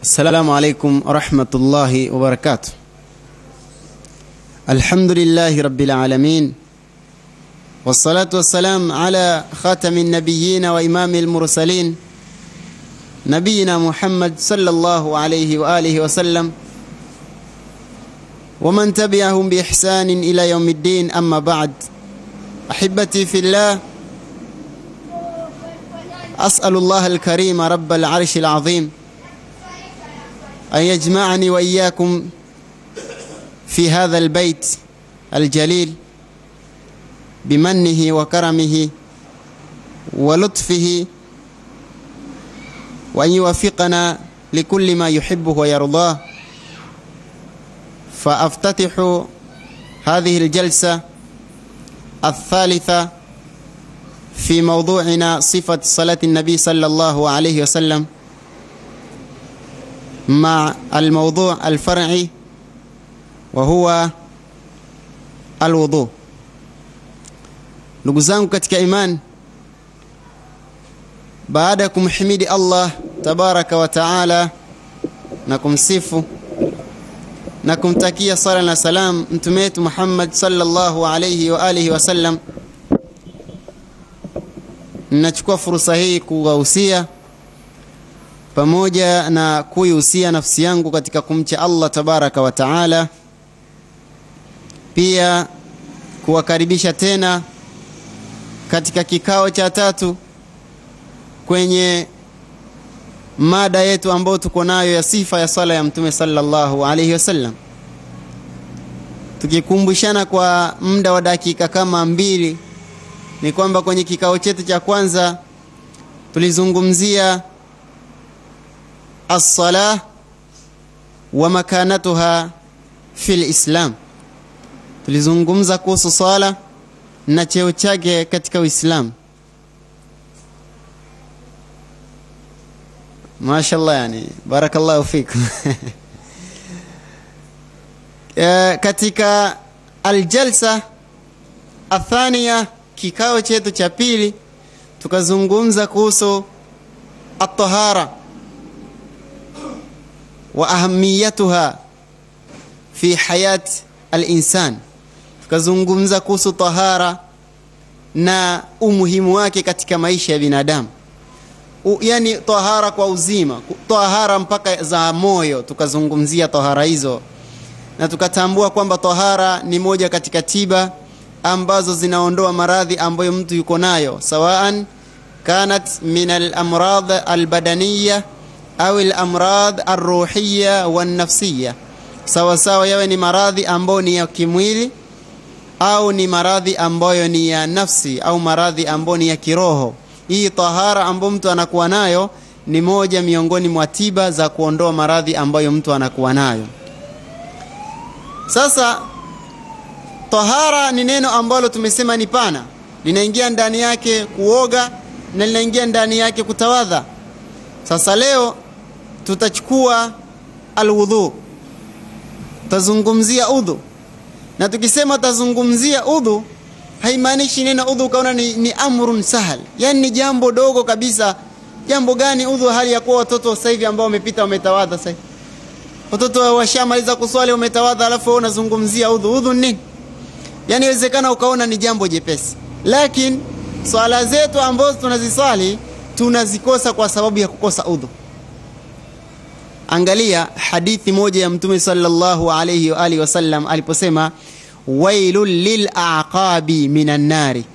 السلام عليكم ورحمة الله وبركاته الحمد لله رب العالمين والصلاة والسلام على خاتم النبيين وإمام المرسلين نبينا محمد صلى الله عليه وآله وسلم ومن تبعهم بإحسان إلى يوم الدين أما بعد أحبتي في الله أسأل الله الكريم رب العرش العظيم أن يجمعني وإياكم في هذا البيت الجليل بمنه وكرمه ولطفه وأن يوفقنا لكل ما يحبه ويرضاه فأفتتح هذه الجلسة الثالثة في موضوعنا صفة صلاة النبي صلى الله عليه وسلم مع الموضوع الفرعي وهو alwudhu. Ndugu zangu katika iman, baada ya kumhimidi Allah tabaraka wa taala na kumsifu na kumtakia sala na salam mtume wetu Muhammad sallallahu alayhi wa alihi wasallam, ninachukua fursa hii kuwahusia pamoja na kuihusia nafsi yangu katika kumcha Allah tabaraka wa taala, pia kuwakaribisha tena katika kikao cha tatu kwenye mada yetu ambayo tuko nayo ya sifa ya sala ya mtume sallallahu alaihi wasallam, tukikumbushana kwa muda wa dakika kama mbili, ni kwamba kwenye kikao chetu cha kwanza tulizungumzia as-salah wa makanatuha fil Islam. Tulizungumza kuhusu swala na cheo chake katika Uislamu. Mashallah, yani barakallahu fikum. E, katika aljalsa athania, kikao chetu cha pili, tukazungumza kuhusu at-tahara wa ahamiyatuha fi hayat al-insan, tukazungumza kuhusu tahara na umuhimu wake katika maisha ya binadamu. U, yani tahara kwa uzima, tahara mpaka za moyo, tukazungumzia tahara hizo na tukatambua kwamba tahara ni moja katika tiba ambazo zinaondoa maradhi ambayo mtu yuko nayo, sawaan kanat min al-amrad al-badaniya au al-amrad ar-ruhiyya wan-nafsiyya, sawa sawa, yawe ni maradhi ambayo ni ya kimwili au ni maradhi ambayo ni ya nafsi au maradhi ambayo ni ya kiroho. Hii tahara ambayo mtu anakuwa nayo ni moja miongoni mwa tiba za kuondoa maradhi ambayo mtu anakuwa nayo. Sasa tahara ni neno ambalo tumesema ni pana, linaingia ndani yake kuoga na linaingia ndani yake kutawadha. Sasa leo tutachukua alwudhu, tutazungumzia udhu, na tukisema tutazungumzia udhu haimaanishi neno udhu ukaona ni, ni amrun sahal, yani ni jambo dogo kabisa. Jambo gani udhu, hali ya kuwa watoto sasa hivi ambao wamepita wametawadha sasa watoto washamaliza kuswali wametawadha, alafu wewe unazungumzia udhu. Udhu nini? Yani inawezekana ukaona ni jambo jepesi, lakini swala zetu ambazo tunaziswali tunazikosa kwa sababu ya kukosa udhu. Angalia hadithi moja ya Mtume sallallahu alayhi wa alihi wasallam aliposema, wailul lil aqabi minan nari.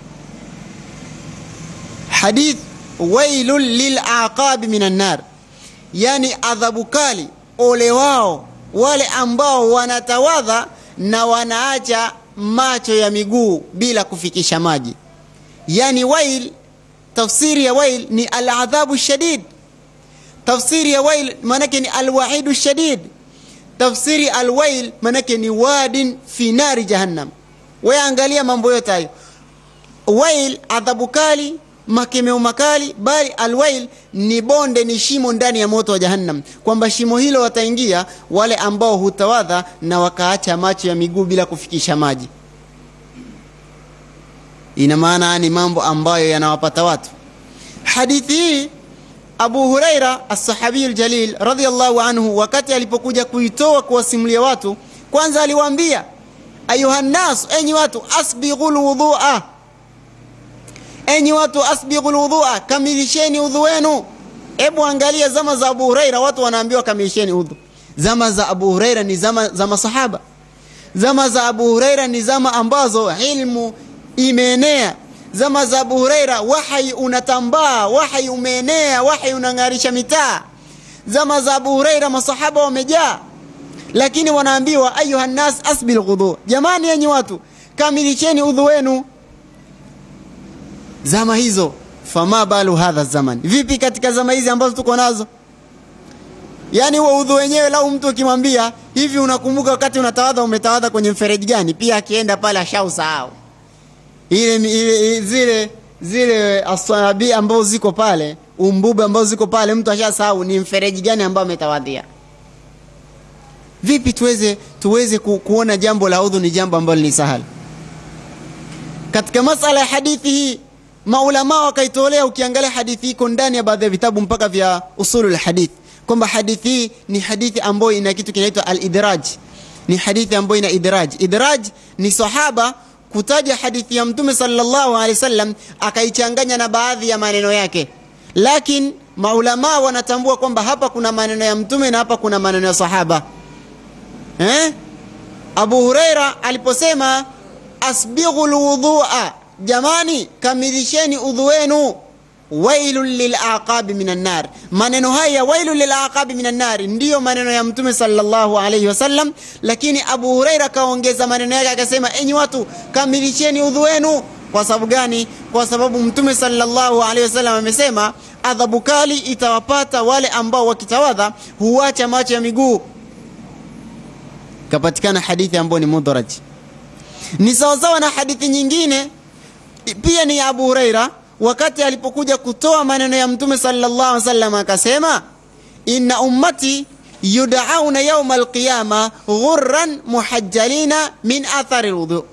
Hadith wailul lil aqabi minan nar, yani adhabu kali ole wao wale ambao wanatawadha na wanaacha macho ya miguu bila kufikisha maji. Yani wail, tafsiri ya wail ni aladhabu shadid. Tafsiri ya wail maanake ni alwaidu shadid. Tafsiri alwail maanake ni wadin fi nari jahannam. Wewe angalia mambo yote hayo, wail adhabu kali makemeo makali, bali alwail ni bonde, ni shimo ndani ya moto wa Jahannam, kwamba shimo hilo wataingia wale ambao hutawadha na wakaacha macho ya miguu bila kufikisha maji. Ina maana ni mambo ambayo yanawapata watu. Hadithi hii Abu Huraira as-sahabi al-jalil radhiyallahu anhu, wakati alipokuja kuitoa kuwasimulia watu, kwanza aliwaambia ayuhannas, enyi watu, asbighul wudhu'a, enyi watu, asbighul wudhu'a, kamilisheni udhu wenu. Hebu angalia zama za Abu Huraira, watu wanaambiwa kamilisheni udhu. Zama za Abu Huraira ni zama za masahaba. Zama za Abu Huraira ni zama ambazo ilmu imeenea zama za Abu Huraira wahyi unatambaa, wahyi umeenea, wahyi unang'arisha mitaa. Zama za Abu Huraira masahaba wamejaa, lakini wanaambiwa ayuha nnas asbil ghudhu, jamani yenyi watu kamilisheni udhu wenu. Zama hizo, fama balu hadha zaman, vipi katika zama hizi ambazo tuko nazo? Yaani huo udhu wenyewe, lau mtu ukimwambia hivi, unakumbuka wakati unatawadha umetawadha kwenye mfereji gani? Pia akienda pale ashausahau ile, ile zile zile asabi ambazo ziko pale umbube ambazo ziko pale, mtu ashasahau ni mfereji gani ambao ametawadhia. Vipi tuweze tuweze ku, kuona jambo la udhu ni jambo ambalo ni sahali? Katika masala ya hadithi hii maulama wakaitolea, ukiangalia hadithi iko ndani ya baadhi ya vitabu mpaka vya usulul hadith, kwamba hadithi hii ni hadithi ambayo ina kitu kinaitwa al-idraj, ni hadithi ambayo ina idraj. Idraj ni sahaba kutaja hadithi ya Mtume sallallahu alaihi wasallam akaichanganya na baadhi ya maneno yake, lakini maulama wanatambua kwamba hapa kuna maneno ya Mtume na hapa kuna maneno ya sahaba eh? Abu Huraira aliposema asbighul wudhu'a, jamani kamilisheni udhu wenu, wailun lilaqabi minan nar. Maneno haya wailun lilaqabi minan nar ndiyo maneno ya Mtume sallallahu alayhi wasallam, lakini Abu Huraira kaongeza maneno yake akasema, enyi watu kamilisheni udhu wenu. Kwa sababu gani? Kwa sababu Mtume sallallahu alayhi wasallam amesema adhabu kali itawapata wale ambao wakitawadha huacha macho ya miguu. Kapatikana hadithi ambayo ni mudraj, ni sawasawa na hadithi nyingine pia ni ya Abu Huraira wakati alipokuja kutoa maneno ya Mtume sallallahu alaihi wasallam akasema, inna ummati yudauna yauma alqiyama ghurran muhajjalina min athari lwudhu.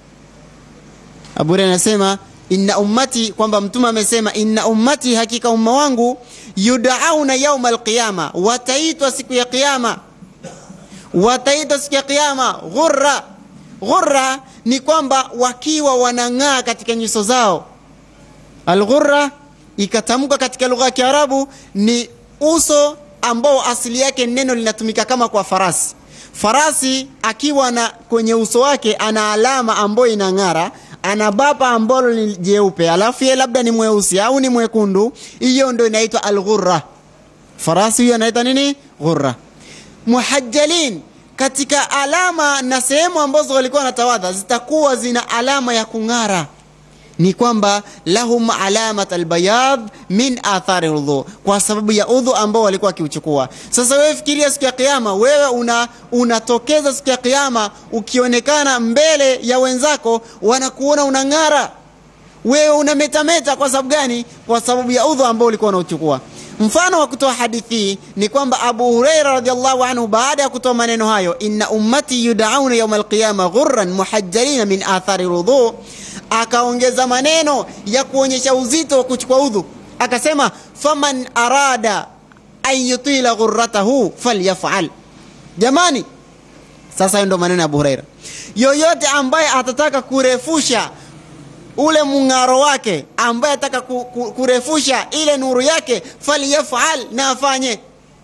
Abu Huraira anasema inna ummati, kwamba Mtume amesema inna ummati, hakika umma wangu, yudauna yauma alqiyama, wataitwa siku ya Kiyama, wataitwa siku ya Kiyama ghurra. Ghurra ni kwamba wakiwa wanang'aa katika nyuso zao Alghurra ikatamka katika lugha ya Kiarabu ni uso ambao asili yake neno linatumika kama kwa farasi. Farasi akiwa na kwenye uso wake ana alama ambayo inang'ara, ana bapa ambalo ni jeupe, alafu yeye labda ni mweusi au ni mwekundu, hiyo ndio inaitwa alghurra. Farasi huyo anaitwa nini? Ghurra. Muhajjalin, katika alama na sehemu ambazo walikuwa wanatawadha zitakuwa zina alama ya kung'ara ni kwamba lahum alamat albayad min athari udhu, kwa sababu ya udhu ambao walikuwa wakiuchukua. Sasa wewe fikiria siku ya Kiyama, wewe una unatokeza siku ya Kiyama ukionekana mbele ya wenzako, wanakuona unang'ara, wewe unametameta. Kwa sababu gani? Kwa sababu ya udhu ambao ulikuwa unauchukua. Mfano wa kutoa hadithi ni kwamba Abu Huraira radhiallahu anhu baada ya kutoa maneno hayo, inna ummati yudauna yauma alqiyama ghurran muhajjalina min athari udhu akaongeza maneno ya kuonyesha uzito wa kuchukua udhu, akasema faman arada an yutila ghurratahu falyafal. Jamani, sasa hayo ndo maneno ya Abu Huraira. Yoyote ambaye atataka kurefusha ule mung'aro wake, ambaye ataka ku, ku, kurefusha ile nuru yake, falyafal, na afanye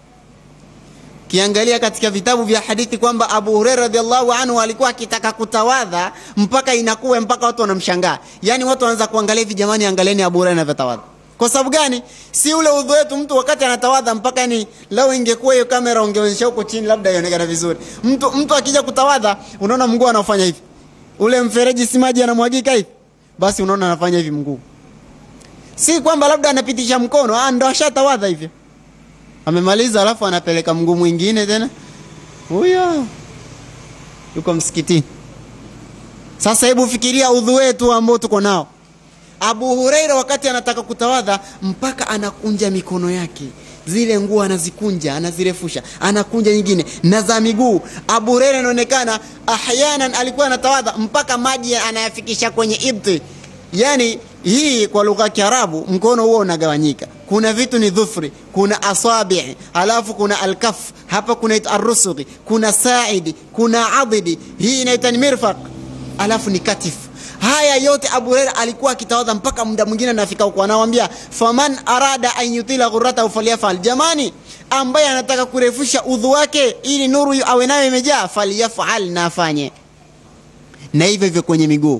Kiangalia katika vitabu vya hadithi kwamba Abu Huraira radhiallahu anhu alikuwa akitaka kutawadha mpaka inakuwa mpaka watu wanamshangaa, yaani watu wanaanza kuangalia hivi, jamani, angalieni Abu Huraira anavyotawadha. Kwa sababu gani? Si ule udhu wetu, mtu wakati anatawadha mpaka ni lau ingekuwa hiyo kamera ungeonyesha huko chini, labda ionekana vizuri. Mtu mtu akija kutawadha, unaona mguu anafanya hivi, ule mfereji si maji anamwagika hivi, basi unaona anafanya hivi mguu, si kwamba labda anapitisha mkono, ah, ndo ashatawadha hivyo amemaliza alafu anapeleka mguu mwingine tena, huyo yuko msikitini. Sasa hebu fikiria udhu wetu ambao tuko nao. Abu Huraira wakati anataka kutawadha, mpaka anakunja mikono yake, zile nguo anazikunja, anazirefusha, anakunja nyingine na za miguu. Abu Huraira inaonekana ahyanan alikuwa anatawadha mpaka maji anayafikisha kwenye ibti, yani hii kwa lugha ya Kiarabu mkono huo unagawanyika. Kuna vitu ni dhufri, kuna asabi, alafu kuna alkaf, hapa kuna arrusughi, kuna saidi, kuna adidi, hii inaitwa ni mirfaq, alafu ni katif. Haya yote Abu Huraira alikuwa akitawadha mpaka muda mwingine anafika huko, anawambia faman arada an yutila ghurratahu falyafal, jamani, ambaye anataka kurefusha udhu wake ili nuru awe nayo imejaa, falyafal, na afanye na hivyo hivyo kwenye miguu.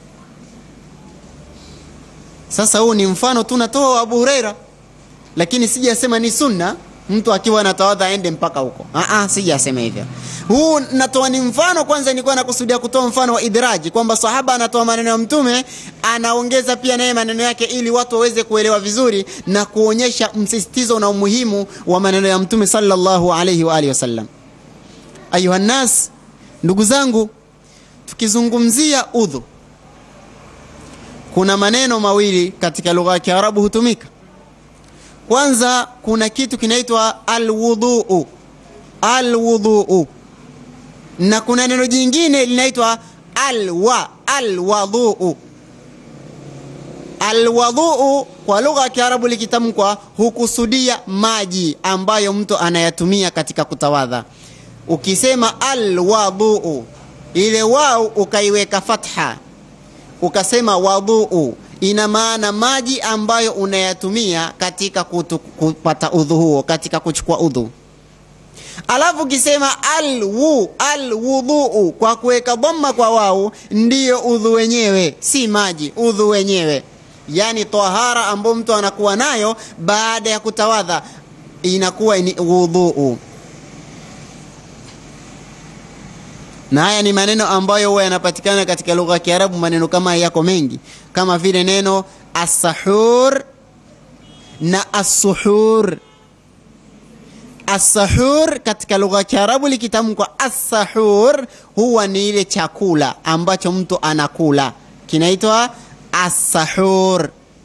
Sasa huu ni mfano tu natoa wa Abu Huraira, lakini sijasema ni sunna mtu akiwa anatawadha aende mpaka huko. Ah, sijasema hivyo. Huu natoa ni mfano. Kwanza nilikuwa nakusudia kutoa mfano wa idraji, kwamba sahaba anatoa maneno ya Mtume, anaongeza pia naye maneno yake, ili watu waweze kuelewa vizuri na kuonyesha msisitizo na umuhimu wa maneno ya Mtume sallallahu alayhi wa alihi wasallam. Ayuha nnas, ndugu zangu, tukizungumzia udhu kuna maneno mawili katika lugha ya Kiarabu hutumika. Kwanza kuna kitu kinaitwa alwudhuu, alwudhuu, na kuna neno jingine linaitwa alwa, alwadhuu. Alwadhuu kwa lugha ya Kiarabu likitamkwa hukusudia maji ambayo mtu anayatumia katika kutawadha. Ukisema alwadhuu, ile wau ukaiweka fatha ukasema wadhuu, ina maana maji ambayo unayatumia katika kutu, kupata udhu huo, katika kuchukua udhu. Alafu ukisema alwu alwudhuu, kwa kuweka dhamma kwa wau, ndiyo udhu wenyewe, si maji, udhu wenyewe, yani tahara ambayo mtu anakuwa nayo baada ya kutawadha inakuwa ni wudhuu. na haya ni maneno ambayo huwa yanapatikana katika lugha ya Kiarabu. Maneno kama yako mengi, kama vile neno asahur na asuhur. Asahur katika lugha ya Kiarabu likitamkwa asahur, huwa ni ile chakula ambacho mtu anakula, kinaitwa asahur.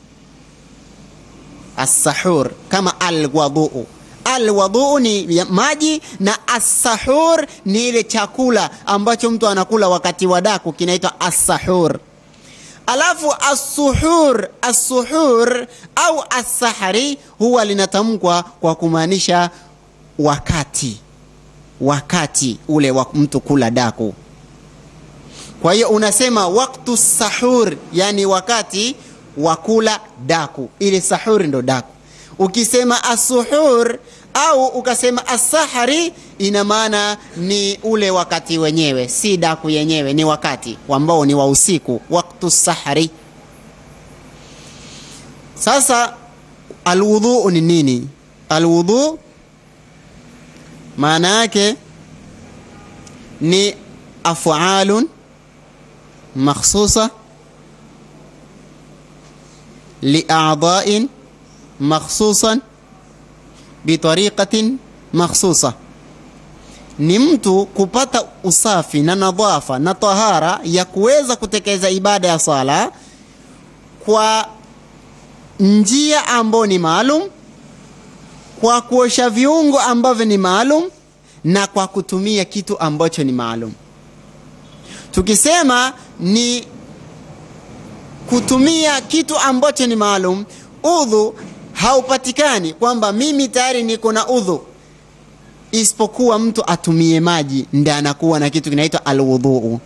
Asahur kama alwadhuu alwadhuu ni maji na assahur ni ile chakula ambacho mtu anakula wakati wa daku kinaitwa assahur. Alafu assuhur, assuhur au assahari huwa linatamkwa kwa kumaanisha wakati, wakati ule wa mtu kula daku. Kwa hiyo unasema waktu sahur, yani wakati wa kula daku, ile sahur ndo daku. Ukisema asuhur au ukasema asahari, ina maana ni ule wakati wenyewe, si daku yenyewe, ni wakati ambao ni wa usiku, waktu sahari. Sasa alwudhu ni nini? Alwudhu maana yake ni afalun makhsusa liadain makhsusan bitariqatin makhsusa, ni mtu kupata usafi na nadhafa na tahara ya kuweza kutekeleza ibada ya sala kwa njia ambayo ni maalum, kwa kuosha viungo ambavyo ni maalum, na kwa kutumia kitu ambacho ni maalum. Tukisema ni kutumia kitu ambacho ni maalum, udhu haupatikani kwamba mimi tayari niko na udhu, isipokuwa mtu atumie maji, ndi anakuwa na kitu kinaitwa alwudhuu.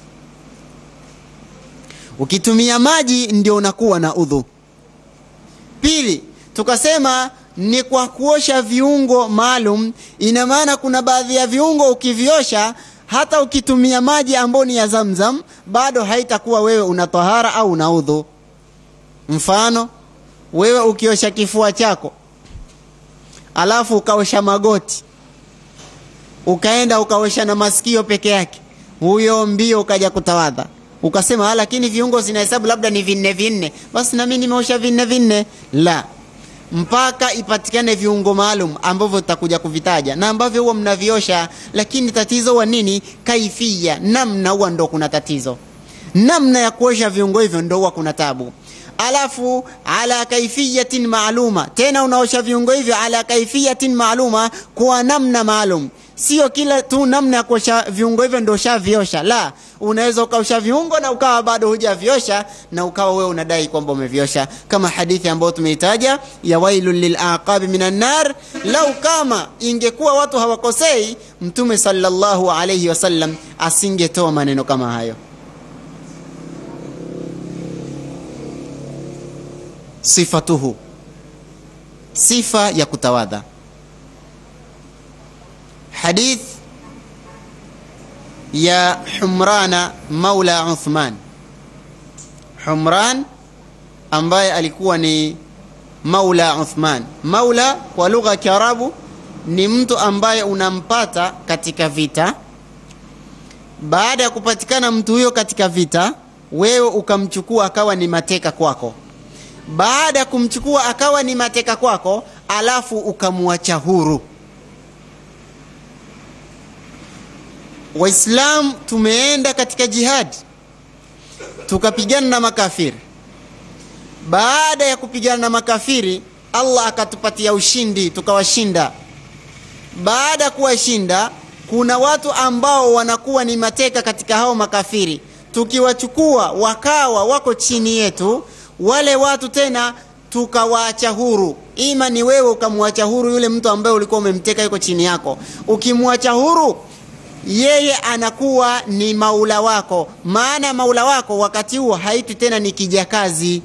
Ukitumia maji ndio unakuwa na udhu. Pili, tukasema ni kwa kuosha viungo maalum. Ina maana kuna baadhi ya viungo ukiviosha, hata ukitumia maji ambayo ni ya Zamzam, bado haitakuwa wewe una tahara au una udhu. Mfano, wewe ukiosha kifua chako alafu ukaosha magoti ukaenda ukaosha na masikio peke yake, huyo mbio ukaja kutawadha ukasema ah, lakini viungo zinahesabu labda ni vinne vinne, basi nami nimeosha vinne vinne. La, mpaka ipatikane viungo maalum ambavyo tutakuja kuvitaja na ambavyo huwa mnaviosha, lakini tatizo huwa nini? Kaifia, namna huwa ndo kuna tatizo, namna ya kuosha viungo hivyo ndo huwa kuna tabu alafu ala kaifiyatin maaluma, tena unaosha viungo hivyo ala kaifiyatin maaluma, kwa namna maalum. sio kila tu namna ya kuosha viungo hivyo ndio ushaviosha la unaweza ukaosha viungo na ukawa bado hujaviosha na ukawa wewe unadai kwamba umeviosha kama hadithi ambayo tumeitaja ya wailul lilaqabi minan nar lau kama ingekuwa watu hawakosei mtume sallallahu alayhi wasallam asingetoa maneno kama hayo sifatuhu sifa ya kutawadha hadith ya humrana maula uthman humran ambaye alikuwa ni maula uthman maula kwa lugha ya kiarabu ni mtu ambaye unampata katika vita baada ya kupatikana mtu huyo katika vita wewe ukamchukua akawa ni mateka kwako baada ya kumchukua akawa ni mateka kwako alafu ukamwacha huru waislam tumeenda katika jihadi tukapigana na makafiri baada ya kupigana na makafiri allah akatupatia ushindi tukawashinda baada ya kuwashinda kuna watu ambao wanakuwa ni mateka katika hao makafiri tukiwachukua wakawa wako chini yetu wale watu tena tukawaacha huru ima ni wewe ukamwacha huru yule mtu ambaye ulikuwa umemteka yuko chini yako ukimwacha huru yeye anakuwa ni maula wako maana maula wako wakati huo haitwi tena ni kijakazi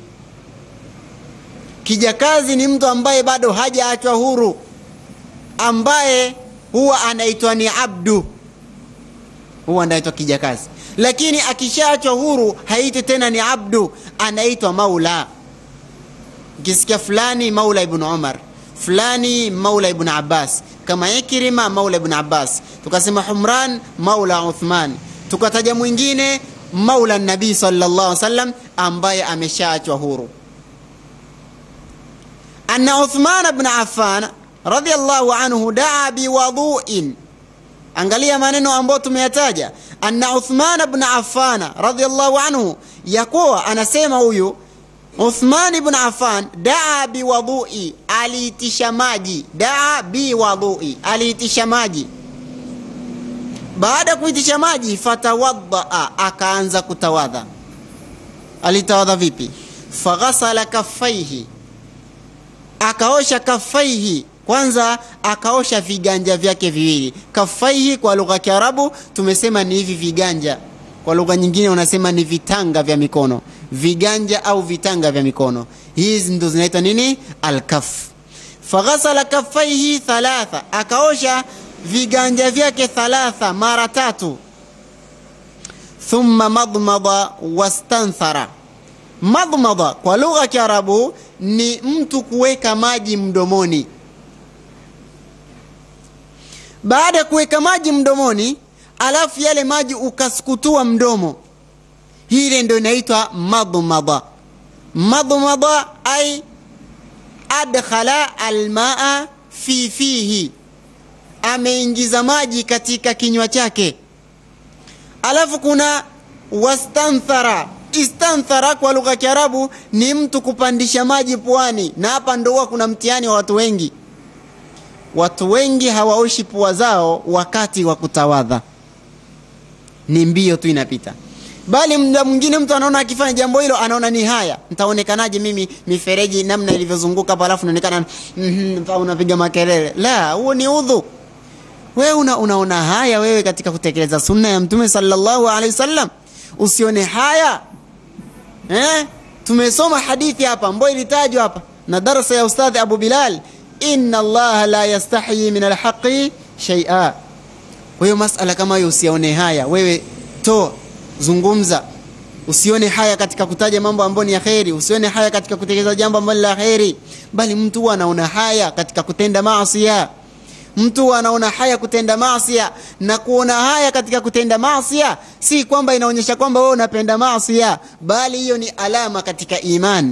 kijakazi ni mtu ambaye bado hajaachwa huru ambaye huwa anaitwa ni abdu huwa anaitwa kijakazi lakini akishaachwa huru haitwi tena ni abdu anaitwa maula ukisikia fulani maula ibnu umar fulani maula ibn abbas kama ikrima maula ibn abbas tukasema humran maula uthman tukataja mwingine maula nabii sallallahu alaihi wasallam ambaye ameshaachwa huru anna uthman ibn affan radiyallahu anhu daa biwadhuin angalia maneno ambayo tumeyataja anna uthman ibn affan radiyallahu anhu yakuwa anasema huyu Uthman ibn Affan daa biwadhui, aliitisha maji. Daa biwadhui, aliitisha maji. Baada ya kuitisha maji, fatawaddaa, akaanza kutawadha. Alitawadha vipi? Faghasala kaffaihi, akaosha kaffaihi kwanza akaosha viganja vyake viwili. Kaffaihi kwa lugha ya Kiarabu tumesema ni hivi viganja, kwa lugha nyingine unasema ni vitanga vya mikono viganja au vitanga vya mikono hizi ndo zinaitwa nini alkaf faghasala kaffaihi thalatha akaosha viganja vyake thalatha mara tatu thumma madmada wastanthara madmada kwa lugha ya kiarabu ni mtu kuweka maji mdomoni baada ya kuweka maji mdomoni alafu yale maji ukasukutua mdomo hile ndo inaitwa madmada madmada ay adkhala almaa fi fihi ameingiza maji katika kinywa chake alafu kuna wastanthara istanthara kwa lugha ya kiarabu ni mtu kupandisha maji puani na hapa ndo huwa kuna mtihani wa watu wengi watu wengi hawaoshi pua zao wakati wa kutawadha ni mbio tu inapita bali muda mwingine mtu anaona akifanya jambo hilo anaona ni haya ntaonekanaje mimi mifereji namna ilivyozunguka hapo alafu naonekana mm -hmm, unapiga makelele la huo ni udhu wewe una, unaona haya wewe katika kutekeleza sunna ya mtume sallallahu alaihi wasallam usione haya eh? tumesoma hadithi hapa ambayo ilitajwa hapa na darasa ya ustadhi abu bilal inna allaha la yastahi min alhaqi shaia kwa hiyo masala kama hiyo usione haya wewe toa zungumza usione haya katika kutaja mambo ambayo ni ya kheri usione haya katika kutekeleza jambo ambalo la kheri bali mtu huwa anaona haya katika kutenda maasia mtu huwa anaona haya kutenda maasia na kuona haya katika kutenda maasia si kwamba inaonyesha kwamba wewe unapenda maasia bali hiyo ni alama katika iman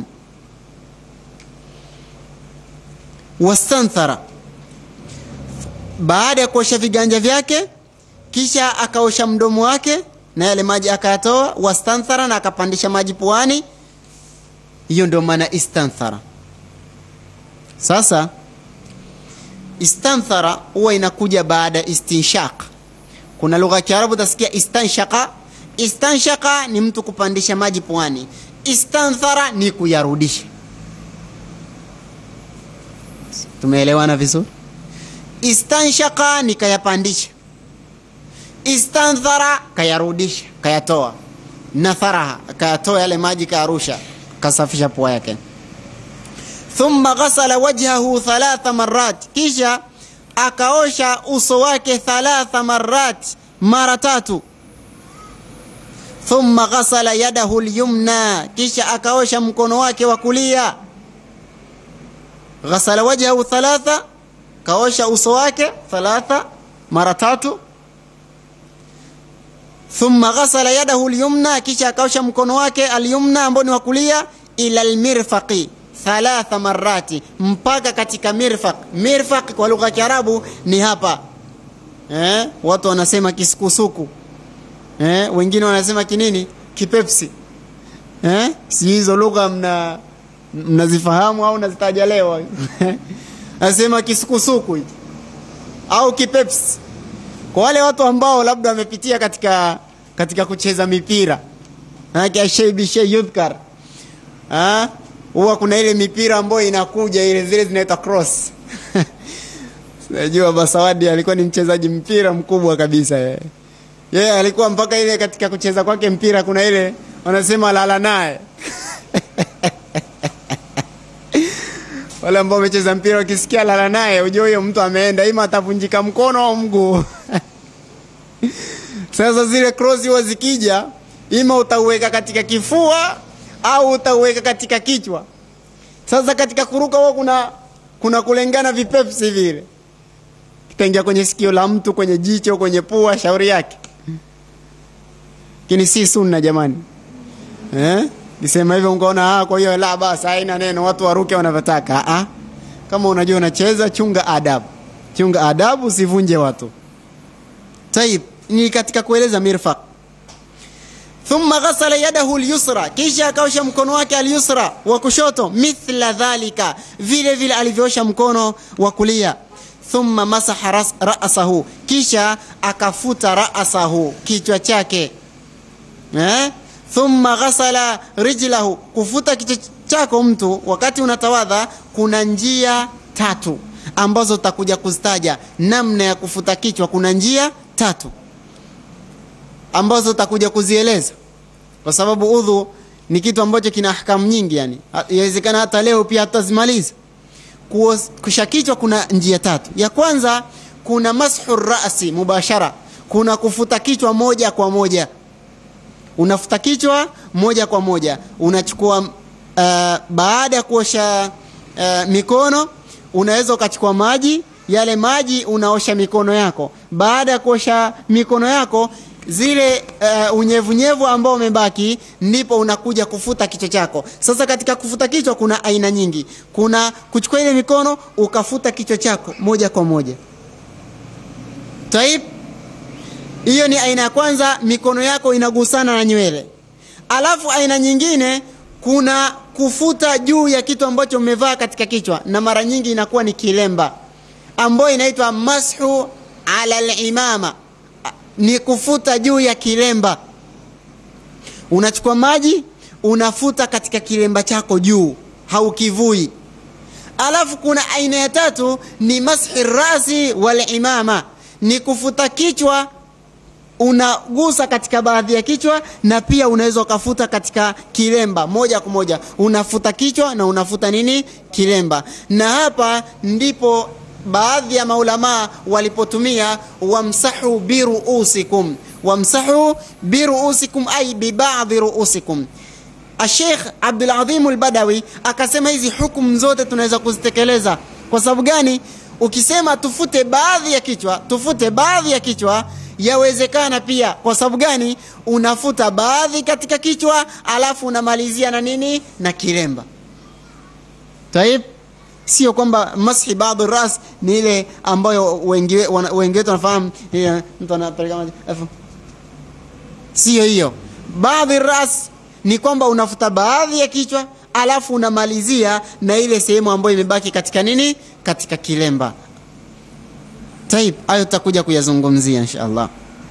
wastanthara baada ya kuosha viganja vyake kisha akaosha mdomo wake na yale maji akayatoa wastanthara na akapandisha maji puani hiyo ndio maana istanthara sasa istanthara huwa inakuja baada ya istinshaq kuna lugha ya kiarabu utasikia istanshaka istanshaka ni mtu kupandisha maji pwani istanthara ni kuyarudisha tumeelewana vizuri istanshaka ni kayapandisha istanthara kayarudisha kayatoa natharaha kayatoa yale maji kayarusha kasafisha pua yake thumma ghasala wajhahu thalatha marat kisha akaosha uso wake thalatha marat mara tatu thumma ghasala yadahu lyumna kisha akaosha mkono wake wa kulia ghasala wajhahu thalatha kaosha uso wake thalatha mara tatu thumma ghasala yadahu lyumna kisha akaosha mkono wake alyumna ambao ni wa kulia ila lmirfaqi thalatha marati mpaka katika mirfaq mirfaq kwa lugha ya kiarabu ni hapa eh? watu wanasema kisukusuku eh? wengine wanasema kinini kipepsi eh? si hizo lugha mna mnazifahamu au nazitaja leo nasema kisukusuku hiki au kipepsi kwa wale watu ambao labda wamepitia katika katika kucheza mipira manake ashei bishei yudhkar Ah, huwa kuna ile mipira ambayo inakuja ile zile zinaitwa cross najua basawadi alikuwa ni mchezaji mpira mkubwa kabisa yeye yeye alikuwa mpaka ile katika kucheza kwake mpira kuna ile wanasema lala naye wale ambao wamecheza mpira wakisikia lala naye ujue huyo mtu ameenda ima atavunjika mkono au mguu sasa zile cross huwa zikija ima utauweka katika kifua au utauweka katika kichwa sasa katika kuruka huwa kuna kuna kulengana vipepsi vile kitaingia kwenye sikio la mtu kwenye jicho kwenye pua shauri yake lakini si sunna jamani eh? kisema hivyo unkaona ah, kwa hiyo la basi haina neno watu waruke wanavyotaka ah, kama unajua unacheza chunga adabu chunga adabu usivunje watu taib ni katika kueleza mirfaq thumma ghasala yadahu lyusra kisha akaosha mkono wake alyusra wa kushoto mithla dhalika vile vile alivyoosha mkono wa kulia thumma masaha ras, rasahu kisha akafuta rasahu kichwa chake eh? thumma ghasala rijlahu kufuta kichwa chako mtu wakati unatawadha kuna njia tatu ambazo utakuja kuzitaja namna ya kufuta kichwa kuna njia tatu ambazo utakuja kuzieleza kwa sababu udhu ni kitu ambacho kina ahkamu nyingi yani inawezekana hata leo pia hatutazimaliza kusha kichwa kuna njia tatu ya kwanza kuna mashu rasi mubashara kuna kufuta kichwa moja kwa moja unafuta kichwa moja kwa moja unachukua uh, baada ya kuosha uh, mikono unaweza ukachukua maji yale maji unaosha mikono yako baada ya kuosha mikono yako zile uh, unyevunyevu ambao umebaki ndipo unakuja kufuta kichwa chako sasa katika kufuta kichwa kuna aina nyingi kuna kuchukua ile mikono ukafuta kichwa chako moja kwa moja taib hiyo ni aina ya kwanza mikono yako inagusana na nywele alafu aina nyingine kuna kufuta juu ya kitu ambacho umevaa katika kichwa na mara nyingi inakuwa ni kilemba ambayo inaitwa mashu ala limama ni kufuta juu ya kilemba unachukua maji unafuta katika kilemba chako juu haukivui alafu kuna aina ya tatu ni mashi rasi walimama ni kufuta kichwa unagusa katika baadhi ya kichwa na pia unaweza ukafuta katika kilemba moja kwa moja unafuta kichwa na unafuta nini kilemba na hapa ndipo baadhi ya maulamaa walipotumia wamsahu biruusikum wamsahu biruusikum ay bibadhi ruusikum Sheikh Abdul Azim al-Badawi akasema hizi hukumu zote tunaweza kuzitekeleza. Kwa sababu gani? Ukisema tufute baadhi ya kichwa, tufute baadhi ya kichwa, yawezekana pia. Kwa sababu gani? Unafuta baadhi katika kichwa, alafu unamalizia na nini? Na kilemba. Taib, sio kwamba mashi baadhi ras ni ile ambayo wengi wengi wetu wanafahamu, mtu anapeleka maji sio hiyo. Baadhi ras ni kwamba unafuta baadhi ya kichwa alafu unamalizia na ile sehemu ambayo imebaki katika nini katika kilemba taib hayo tutakuja kuyazungumzia insha allah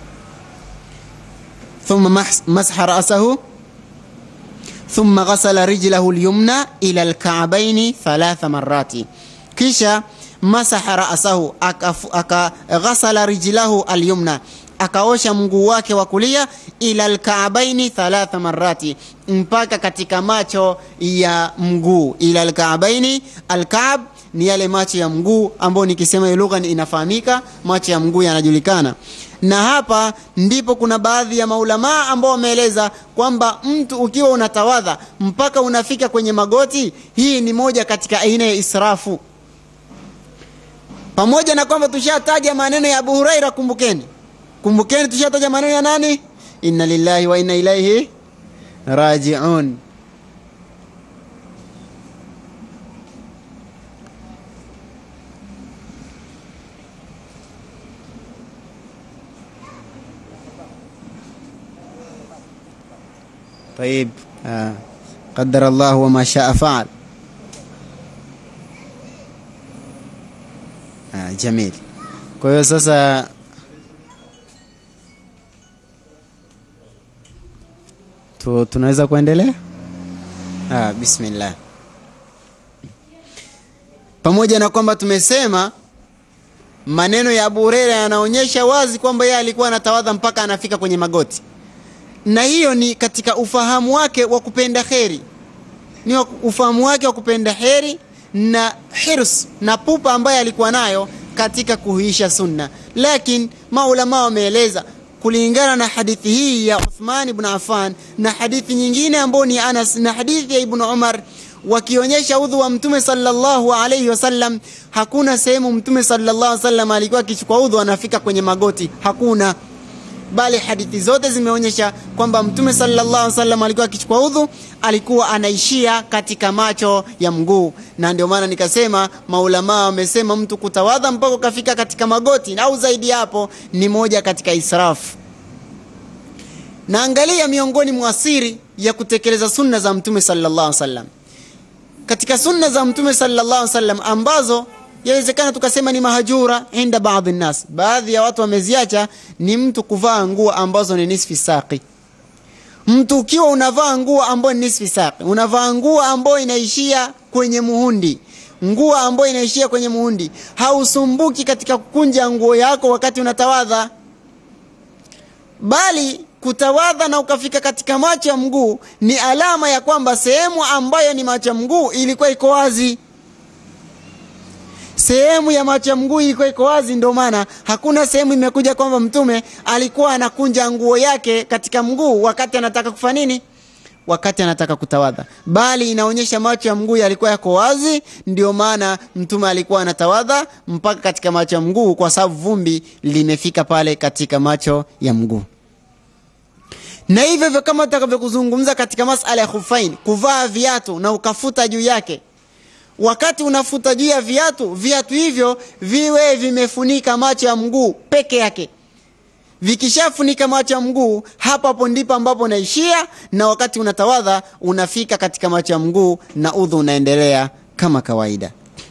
thumma masha rasahu thumma ghasala rijlahu lyumna ila lkaabaini thalatha marati kisha masaha rasahu akaghasala rijlahu alyumna akaosha mguu wake wa kulia ila lkaabaini thalatha marati mpaka katika macho ya mguu ila lkaabaini alkaab ni yale macho ya mguu ambayo nikisema hiyo lugha inafahamika macho ya mguu yanajulikana na hapa ndipo kuna baadhi ya maulamaa ambao wameeleza kwamba mtu ukiwa unatawadha mpaka unafika kwenye magoti hii ni moja katika aina ya israfu pamoja na kwamba tushataja maneno ya abu huraira kumbukeni kumbukeni tushataja maneno ya nani inna lillahi wa inna ilaihi rajiun طيب آه. قدر الله وما شاء فعل آه جميل kwa hiyo sasa tu, tunaweza kuendelea ah, bismillah pamoja na kwamba tumesema maneno ya abu hureira yanaonyesha wazi kwamba yeye alikuwa anatawadha mpaka anafika kwenye magoti na hiyo ni katika ufahamu wake wa kupenda kheri ni ufahamu wake wa kupenda heri na hirs na pupa ambaye alikuwa nayo katika kuhuisha sunna lakini maulama wameeleza kulingana na hadithi hii ya Uthman ibn Affan na hadithi nyingine ambayo ni Anas na hadithi ya Ibn Umar wakionyesha udhu wa mtume sallallahu alayhi wasallam hakuna sehemu mtume sallallahu alayhi wasallam alikuwa akichukua udhu anafika kwenye magoti hakuna bali hadithi zote zimeonyesha kwamba mtume sallallahu alaihi wasallam alikuwa akichukua udhu alikuwa anaishia katika macho ya mguu na ndio maana nikasema maulamaa wamesema mtu kutawadha mpaka ukafika katika magoti au zaidi hapo ni moja katika israfu na angalia miongoni mwa siri ya kutekeleza sunna za mtume sallallahu alaihi wasallam katika sunna za mtume sallallahu alaihi wasallam ambazo yawezekana tukasema ni mahajura inda baadhi nnas baadhi ya watu wameziacha ni mtu kuvaa nguo ambazo ni nisfi saqi mtu ukiwa unavaa nguo ambayo ni nisfi saqi unavaa nguo ambayo inaishia kwenye muhundi nguo ambayo inaishia kwenye muhundi hausumbuki katika kukunja nguo yako wakati unatawadha bali kutawadha na ukafika katika macho ya mguu ni alama ya kwamba sehemu ambayo ni macho ya mguu ilikuwa iko wazi sehemu ya macho ya mguu ilikuwa iko wazi ndio maana hakuna sehemu imekuja kwamba mtume alikuwa anakunja nguo yake katika mguu wakati anataka kufa nini wakati anataka kutawadha bali inaonyesha macho ya mguu yalikuwa yako wazi ndio maana mtume alikuwa anatawadha mpaka katika macho ya mguu kwa sababu vumbi limefika pale katika macho ya mguu na hivyo hivyo kama tutakavyokuzungumza katika masala ya khufain kuvaa viatu na ukafuta juu yake wakati unafuta juu ya viatu viatu hivyo viwe vimefunika macho ya mguu peke yake vikishafunika macho ya mguu hapo hapo ndipo ambapo unaishia na wakati unatawadha unafika katika macho ya mguu na udhu unaendelea kama kawaida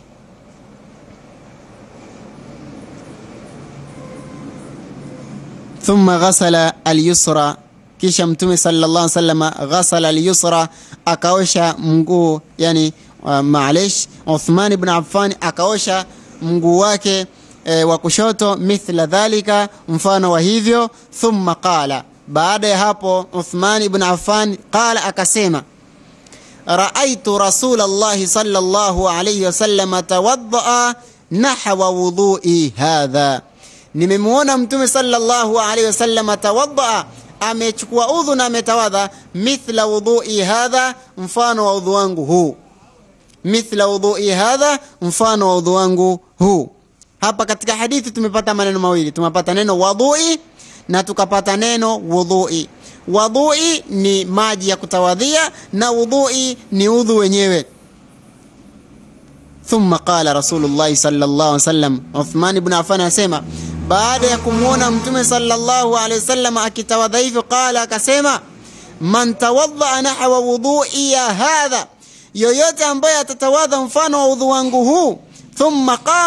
thumma ghasala alyusra kisha mtume sallallahu alaihi wasallam ghasala alyusra akaosha mguu yani uh, maalish Uthman ibn Affan akaosha mguu wake e, wa kushoto mithla dhalika mfano wa hivyo thumma qala baada ya hapo Uthman ibn Affan qala akasema raaitu rasulallahi sallallahu alayhi wasallam tawaddaa nahwa wudhui hadha nimemwona mtume sallallahu alayhi wasallam tawaddaa amechukua udhu na ametawadha mithla wudhui hadha mfano wa udhu wangu huu mithla wudhui hadha mfano wa udhu wangu huu hapa katika hadithi tumepata maneno mawili tumepata neno wadhui na tukapata neno wudhui wadhui ni maji ya kutawadhia na wudhui ni udhu wenyewe thumma qala rasulullahi sallallahu alaihi wasallam uthman ibn affan anasema baada ya kumwona mtume sallallahu alaihi wasallam akitawadha hivyo qala akasema man tawadhaa nahwa wudhui ya hadha yoyote ambaye atatawadha mfano wa udhu wangu huu thumma qama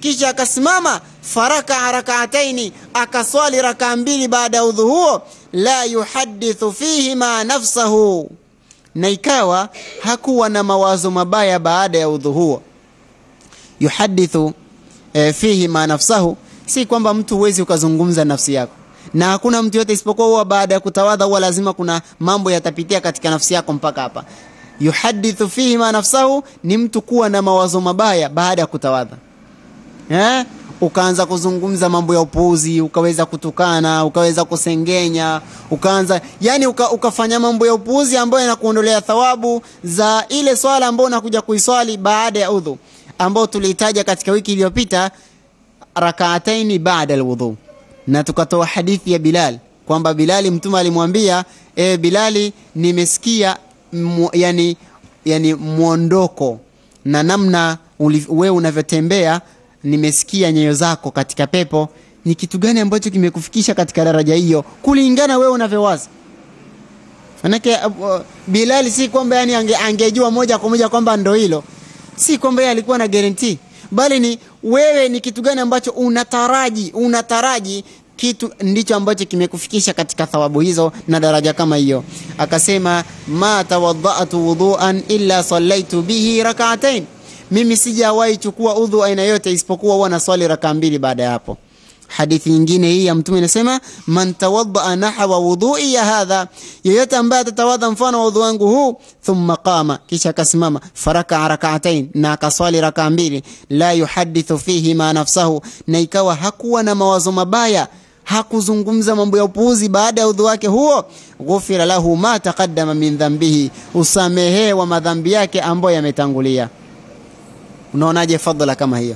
kisha akasimama farakaa rakaataini akaswali rakaa mbili baada ya udhu huo la yuhadithu fihima nafsahu na ikawa hakuwa na mawazo mabaya baada ya udhu huo yuhadithu e, fihima nafsahu si kwamba mtu huwezi ukazungumza nafsi yako na hakuna mtu yote isipokuwa huwa baada ya kutawadha huwa lazima kuna mambo yatapitia katika nafsi yako mpaka hapa yuhadithu fihima nafsahu ni mtu kuwa na mawazo mabaya baada ya kutawadha eh? ukaanza kuzungumza mambo ya upuuzi ukaweza kutukana ukaweza kusengenya ukaanza yani uka, ukafanya mambo ya upuuzi ambayo yanakuondolea thawabu za ile swala ambayo unakuja kuiswali baada ya udhu ambao tuliitaja katika wiki iliyopita rakaataini baada alwudhu na tukatoa hadithi ya bilal kwamba bilali mtume alimwambia e, bilali nimesikia mu, yani, yani mwondoko na namna wewe unavyotembea nimesikia nyayo zako katika pepo ni kitu gani ambacho kimekufikisha katika daraja hiyo kulingana wewe unavyowaza manake uh, bilali si kwamba yani ange, angejua moja kwa moja kwamba ndo hilo si kwamba yeye alikuwa na guarantee bali ni wewe ni kitu gani ambacho unataraji unataraji kitu ndicho ambacho kimekufikisha katika thawabu hizo na daraja kama hiyo akasema ma tawadhatu wudhuan illa sallaitu bihi rakaatain mimi sijawahi chukua udhu aina yote isipokuwa huwa naswali raka mbili baada ya hapo hadithi nyingine hii ya mtume inasema man tawaddaa nahwa wudhui ya hadha yeyote ambaye atatawadha mfano wa udhu wangu huu thumma qama kisha akasimama faraka rakaatain na akaswali raka mbili la yuhadithu fihi ma nafsahu na ikawa hakuwa na mawazo mabaya hakuzungumza mambo ya upuuzi baada ya udhu wake huo ghufira lahu ma taqaddama min dhambihi usamehewa madhambi yake ambayo yametangulia unaonaje fadhila kama hiyo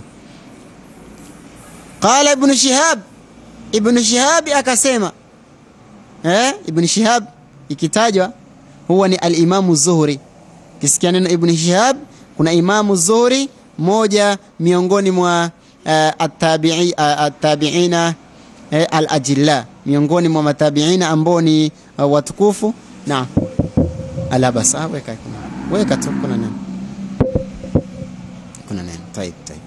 qala ibnu shihab ibnu shihabi akasema eh? ibnu shihab ikitajwa huwa ni alimamu zuhri kisikia neno ibnu shihab kuna imamu zuhri moja miongoni mwa uh, atabi'i, uh, atabiina uh, alajilla miongoni mwa matabiina ambao ni uh, watukufu na alabasa weka weka tu kuna neno kuna neno taib taib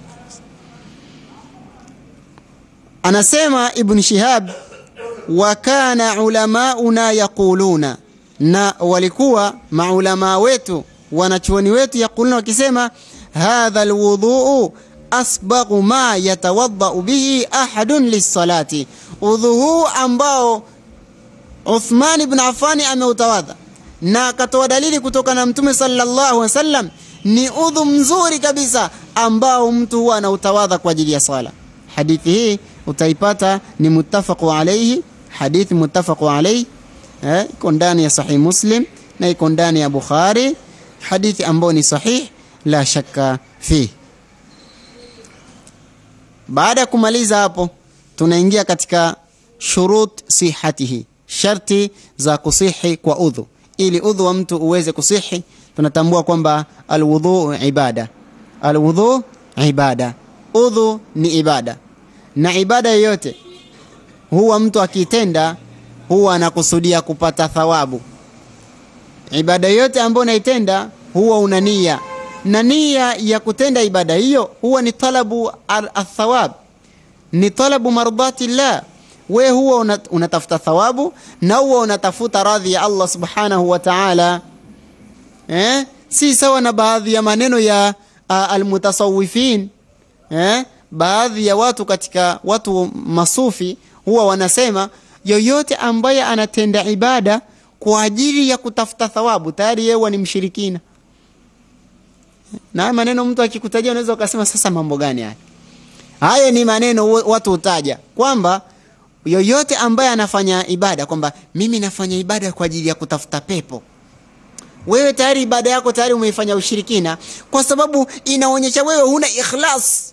anasema ibn shihab wa kana ulamauna yaquluna na walikuwa maulamaa wetu wanachuoni wetu yaquluna wakisema hadha alwudhuu asbaghu ma yatawadhau bihi ahadun lissalati udhu huu ambao uthman ibn afani ameutawadha na akatoa dalili kutoka na mtume sallallahu alaihi wasallam ni udhu mzuri kabisa ambao mtu huwa anautawadha kwa ajili ya sala hadithi hii utaipata ni muttafaqu alaihi hadithi muttafaqu alaihi eh, iko ndani ya sahih muslim na iko ndani ya bukhari hadithi ambayo ni sahih la shakka fi baada ya kumaliza hapo tunaingia katika shurut sihatihi sharti za kusihi kwa udhu ili udhu wa mtu uweze kusihi tunatambua kwamba alwudhu ibada alwudhu ibada udhu ni ibada na ibada yoyote huwa mtu akitenda huwa anakusudia kupata thawabu ibada yoyote ambayo unaitenda huwa una nia na nia ya kutenda ibada hiyo huwa ni talabu athawab ni talabu mardati llah we huwa unatafuta thawabu na huwa unatafuta radhi ya allah subhanahu wa taala eh? si sawa na baadhi ya maneno ya uh, almutasawifin eh? baadhi ya watu katika watu masufi huwa wanasema yoyote ambaye anatenda ibada kwa ajili ya kutafuta thawabu tayari yeye ni mshirikina na maneno mtu akikutajia unaweza ukasema sasa mambo gani haya haya ni maneno watu hutaja kwamba yoyote ambaye anafanya ibada kwamba mimi nafanya ibada kwa ajili ya kutafuta pepo wewe tayari ibada yako tayari umeifanya ushirikina kwa sababu inaonyesha wewe huna ikhlas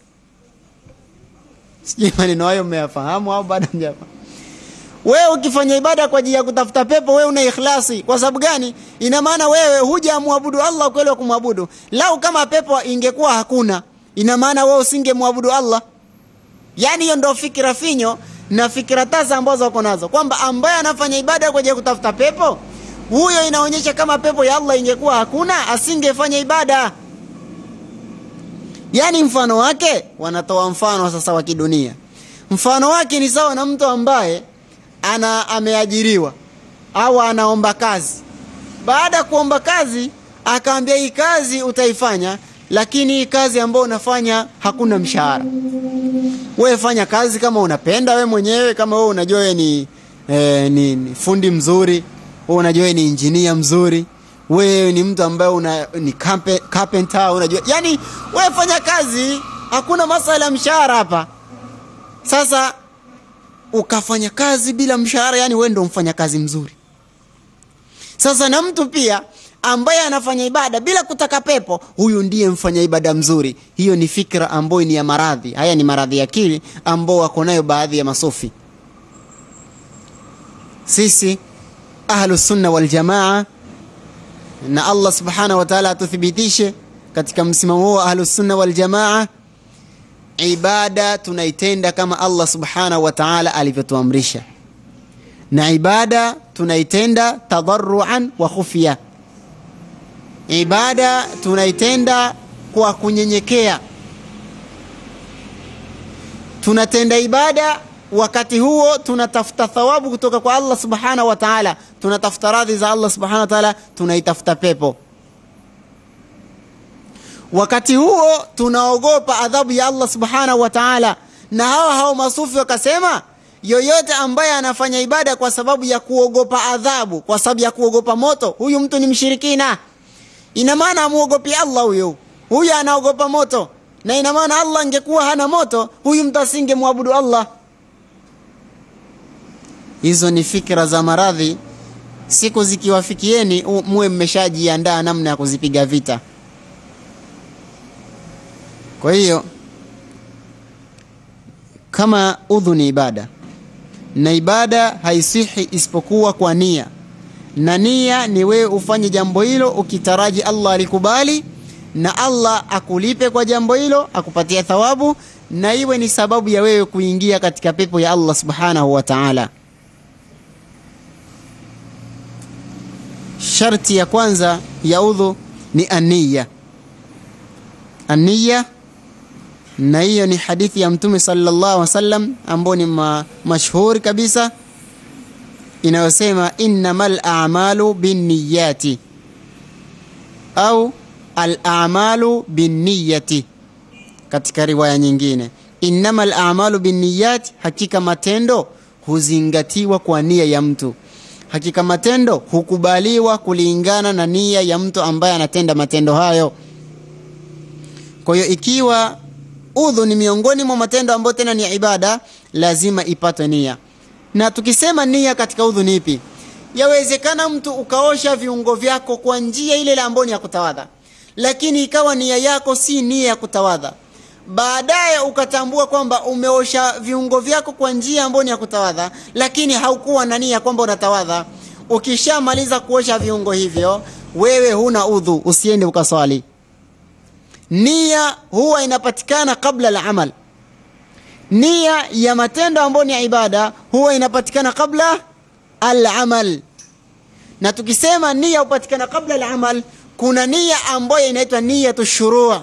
sijui maneno hayo mmeyafahamu au bado mjafahamu wewe ukifanya ibada kwa ajili ya kutafuta pepo wewe una ikhlasi kwa sababu gani ina maana wewe hujamwabudu allah kweli wa kumwabudu lau kama pepo ingekuwa hakuna ina maana wewe usingemwabudu allah yaani hiyo ndo fikira finyo na fikira tasa ambazo wako nazo kwamba ambaye anafanya ibada kwa ajili ya kutafuta pepo huyo inaonyesha kama pepo ya allah ingekuwa hakuna asingefanya ibada yaani mfano wake wanatoa mfano sasa wa kidunia mfano wake ni sawa na mtu ambaye ana ameajiriwa au anaomba kazi baada ya kuomba kazi akaambia hii kazi utaifanya lakini hii kazi ambayo unafanya hakuna mshahara wewe fanya kazi kama unapenda we mwenyewe kama wewe unajua wewe ni, eh, ni, ni fundi mzuri wewe unajua wewe ni injinia mzuri wewe ni mtu ambaye una, ni carpe- carpenter unajua yani wewe fanya kazi hakuna masala ya mshahara hapa sasa ukafanya kazi bila mshahara yani wewe ndo mfanya kazi mzuri sasa na mtu pia ambaye anafanya ibada bila kutaka pepo huyu ndiye mfanya ibada mzuri hiyo ni fikra ambayo ni ya maradhi haya ni maradhi ya akili ambao wako nayo baadhi ya masofi sisi ahlusunna waljamaa na allah subhanahu wa taala atuthibitishe katika msimamo huo ahlusunna waljamaa ibada tunaitenda kama allah subhanahu wa taala alivyotuamrisha na ibada tunaitenda tadharuan wa khufya ibada tunaitenda kwa kunyenyekea tunatenda ibada wakati huo tunatafuta thawabu kutoka kwa allah subhanahu wa taala tunatafuta radhi za allah subhanahu wa taala tunaitafuta pepo wakati huo tunaogopa adhabu ya allah subhanahu wa taala na hawa hao masufi wakasema yoyote ambaye anafanya ibada kwa sababu ya kuogopa adhabu kwa sababu ya kuogopa moto huyu mtu ni mshirikina ina maana amuogopi allah huyo huyu anaogopa moto na ina maana allah angekuwa hana moto huyu mtu asingemwabudu allah hizo ni fikra za maradhi siku zikiwafikieni u- muwe mmeshajiandaa namna ya kuzipiga vita kwa hiyo kama udhu ni ibada na ibada haisihi isipokuwa kwa nia na nia ni wewe ufanye jambo hilo ukitaraji allah alikubali na allah akulipe kwa jambo hilo akupatia thawabu na iwe ni sababu ya wewe kuingia katika pepo ya allah subhanahu wa taala sharti ya kwanza ya udhu ni aniya aniya na hiyo ni hadithi ya mtume sallallahu alaihi wasallam ambayo ni ma, mashhuri kabisa inayosema innamal a'malu binniyati au al a'malu binniyati katika riwaya nyingine innamal a'malu binniyat hakika matendo huzingatiwa kwa nia ya mtu hakika matendo hukubaliwa kulingana na nia ya mtu ambaye anatenda matendo hayo kwa hiyo ikiwa udhu ni miongoni mwa matendo ambayo tena ni ibada lazima ipatwe nia na tukisema nia katika udhu ni ipi yawezekana mtu ukaosha viungo vyako kwa njia ile ile ambayo ni ya kutawadha lakini ikawa nia yako si nia ya kutawadha baadaye ukatambua kwamba umeosha viungo vyako kwa njia ambayo ni ya kutawadha lakini haukuwa na nia kwamba unatawadha ukishamaliza kuosha viungo hivyo wewe huna udhu usiende ukaswali nia huwa inapatikana kabla la amal nia ya matendo ambayo ni ya ibada huwa inapatikana kabla alamal na tukisema nia hupatikana kabla alamal kuna nia ambayo inaitwa niyatu shuruu